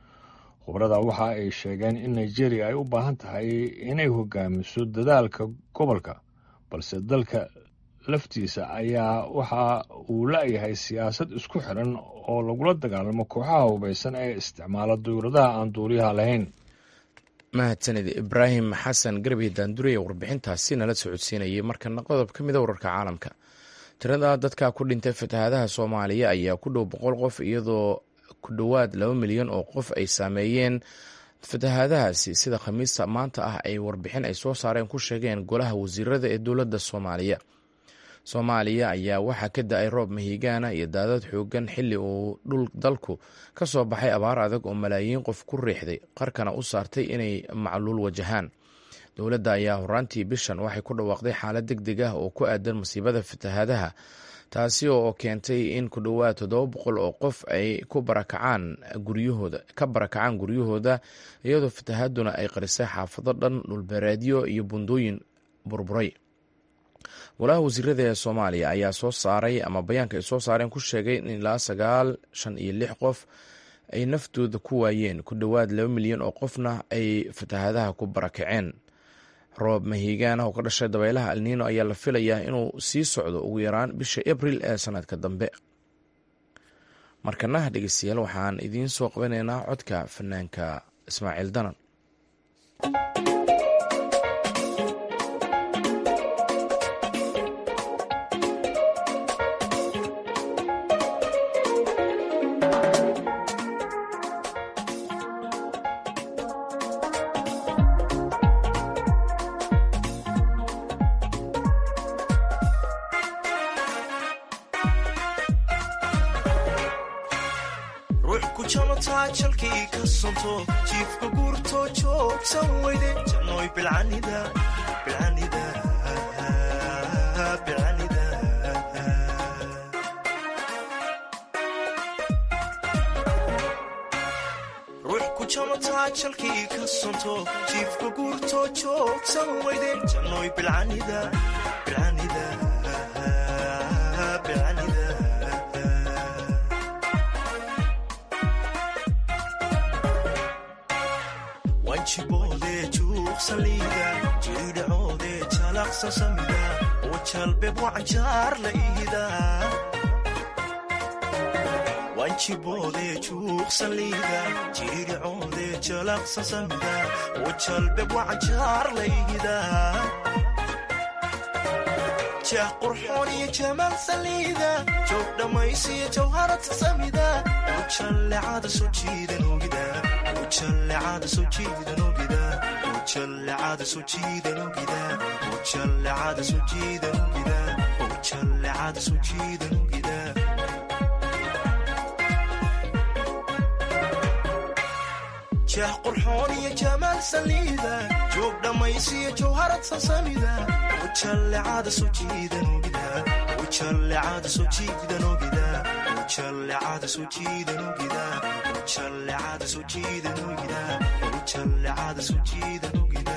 khubrada waxa ay sheegeen in nigeria ay u baahan tahay inay hogaamiso dadaalka gobolka balse dalka laftiisa ayaa waxa uu la-yahay siyaasad isku xiran oo lagula dagaalamo kooxaha hubaysan ee isticmaala dowladaha aan duuliyaha lahayn mahadsanid ibraahim xasan garbi daandure ee warbixintaasi nala socodsiinayay markana qodob ka mida wararka caalamka tirada dadka ku dhintay fatahaadaha soomaaliya ayaa ku dhow boqol qof iyadoo ku dhowaad laba milyan oo qof ay saameeyeen fatahaadahaasi sida khamiista maanta ah ay warbixin ay soo saareen ku sheegeen golaha wasiirada ee dowladda soomaaliya soomaaliya ayaa waxaa ka da-ay roob mahigaana iyo daadad xoogan xilli uu dhul dalku ka soo baxay abaar adag oo malaayiin qof ku riixday qarkana u saartay inay macluul wajahaan dowladda ayaa horaantii bishan waxay ku dhawaaqday xaalad deg deg ah oo ku aadan masiibada fatahaadaha taasi oo keentay in ku dhowaad toddoba boqol oo qof ay ku barakacaan guryahooda ka barakacaan guryahooda iyadoo fatahaaduna ay qarisay xaafado dhan dhulbeereedyo iyo bundooyin burburay golaha wasiirada ee soomaaliya ayaa soo saaray ama bayaanka ay soo saareen ku sheegay in ilaa sagaal shan iyo lix qof ay naftooda ku waayeen ku dhowaad laba milyan oo qofna ay fatahaadaha ku barakaceen roob mahiigaan oo ka dhashay dabaylaha alniino ayaa la filayaa inuu sii socdo ugu yaraan bisha abril ee sanadka dambe markana dhegeystayaal waxaan idiin soo qabanaynaa codka fanaanka ismaaciil danan jiifka guurto joogsan weyde jannoy bilcanida bilcanida bilcanida ruux ku jamataa jalkii ka sonto jiifka guurto joogsan weyde jannoy bilcanida bilcanida bilcanida wanjiboodee juuqsaliida jiidhacoodee jalaqsa samida oo jalbeb wacanjaar la iida wanjiboodee juuqsaliida jiidhacoodee jalaqsa samida oo jalbeb wacanjaar la iida jah qurxoon iyo jamaal saliida joog dhammaysiyo jawharata samida oo jallecada soo jiidan ogida ujallecada soo jiidan ogida ujallecada soo jiidan ogida ujallecada soo jiidan ogida ujallecada soo jiidan ogida jah qurxoon iyo jamaal saliida joog dhammaysiyo jawharad sasamida ujallecada soo jiidan ogida ujallecada soo jiidan ogida ujallecada soo jiidan ogida ujallecada soo jiidan ogida ujallecada soo jiidan ogida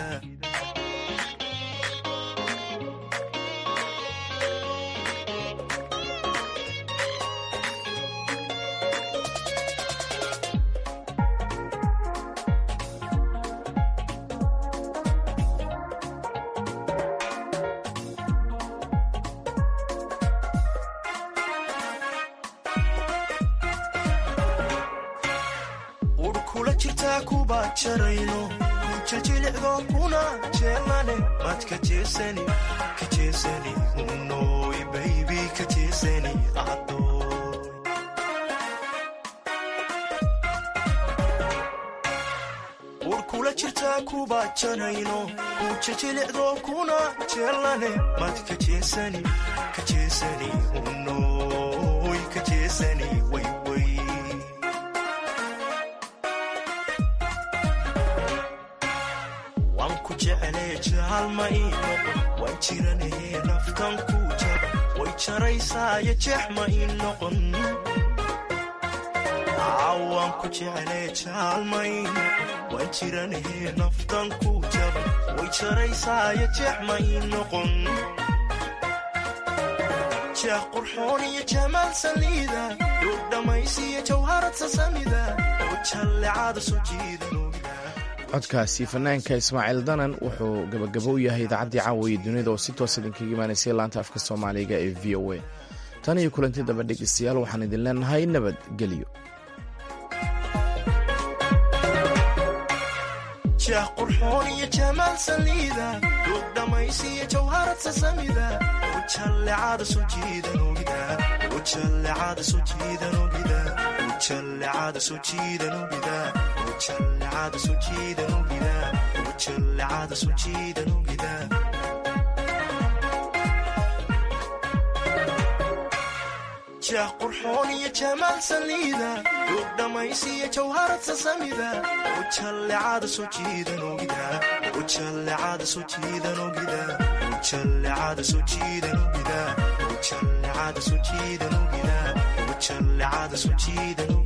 urkula jirtaa kuba jarayno kujajilicdo kuna jeelane mad ka jeesani ka jeesani unoy baybi ka jeesani adoy urkula jirtaa kuba jarayno kujajilicdo kuna jeelane mad ka jeesani ka jeesani unoy ka jeesani wayway waan ku jeclee jaalma ii noqon waan jiranahee naftan ku jaba way jaraysaayo jeex ma ii noqon waan ku jeclee jaalma ii noqon waan jiranahee naftan ku jaba way jaraysaayo jeex ma ii noqon jeex qurxoon iyo jamaal saliida dhuug dhammaysiyo jawharad sasamida oo jallecada soo jiidan codkaasi fanaanka ismaaciil danan wuxuu gabagabo u yahay idaacaddii caawiya dunida oo si toos idinkaga imaanaysay laanta afka soomaaliga ee v o a tan iyo kulanti daba dhegeystayaal waxaan idin leenahay nabadgelyo jeex qurxoon iyo jamaal saliida dhuug dhammaysiyo jawharad sasamida oo jallecada soo jiidan ogida oo jallecada soo jiidan ogida oo jallecada soo jiidan ogida oo jallecada soo jiidan ogida oo jallecada soo jiidan ogida jeex qurxoon iyo jamaal saliida duug dhammaysiyo jawharad sasamida ujallecada soo jiidan ogida ujallecada soo jiidan ogida ujallecada soo jiidan ogida ujallecada soo jiidan ogida ujallecada soo jiidan ogida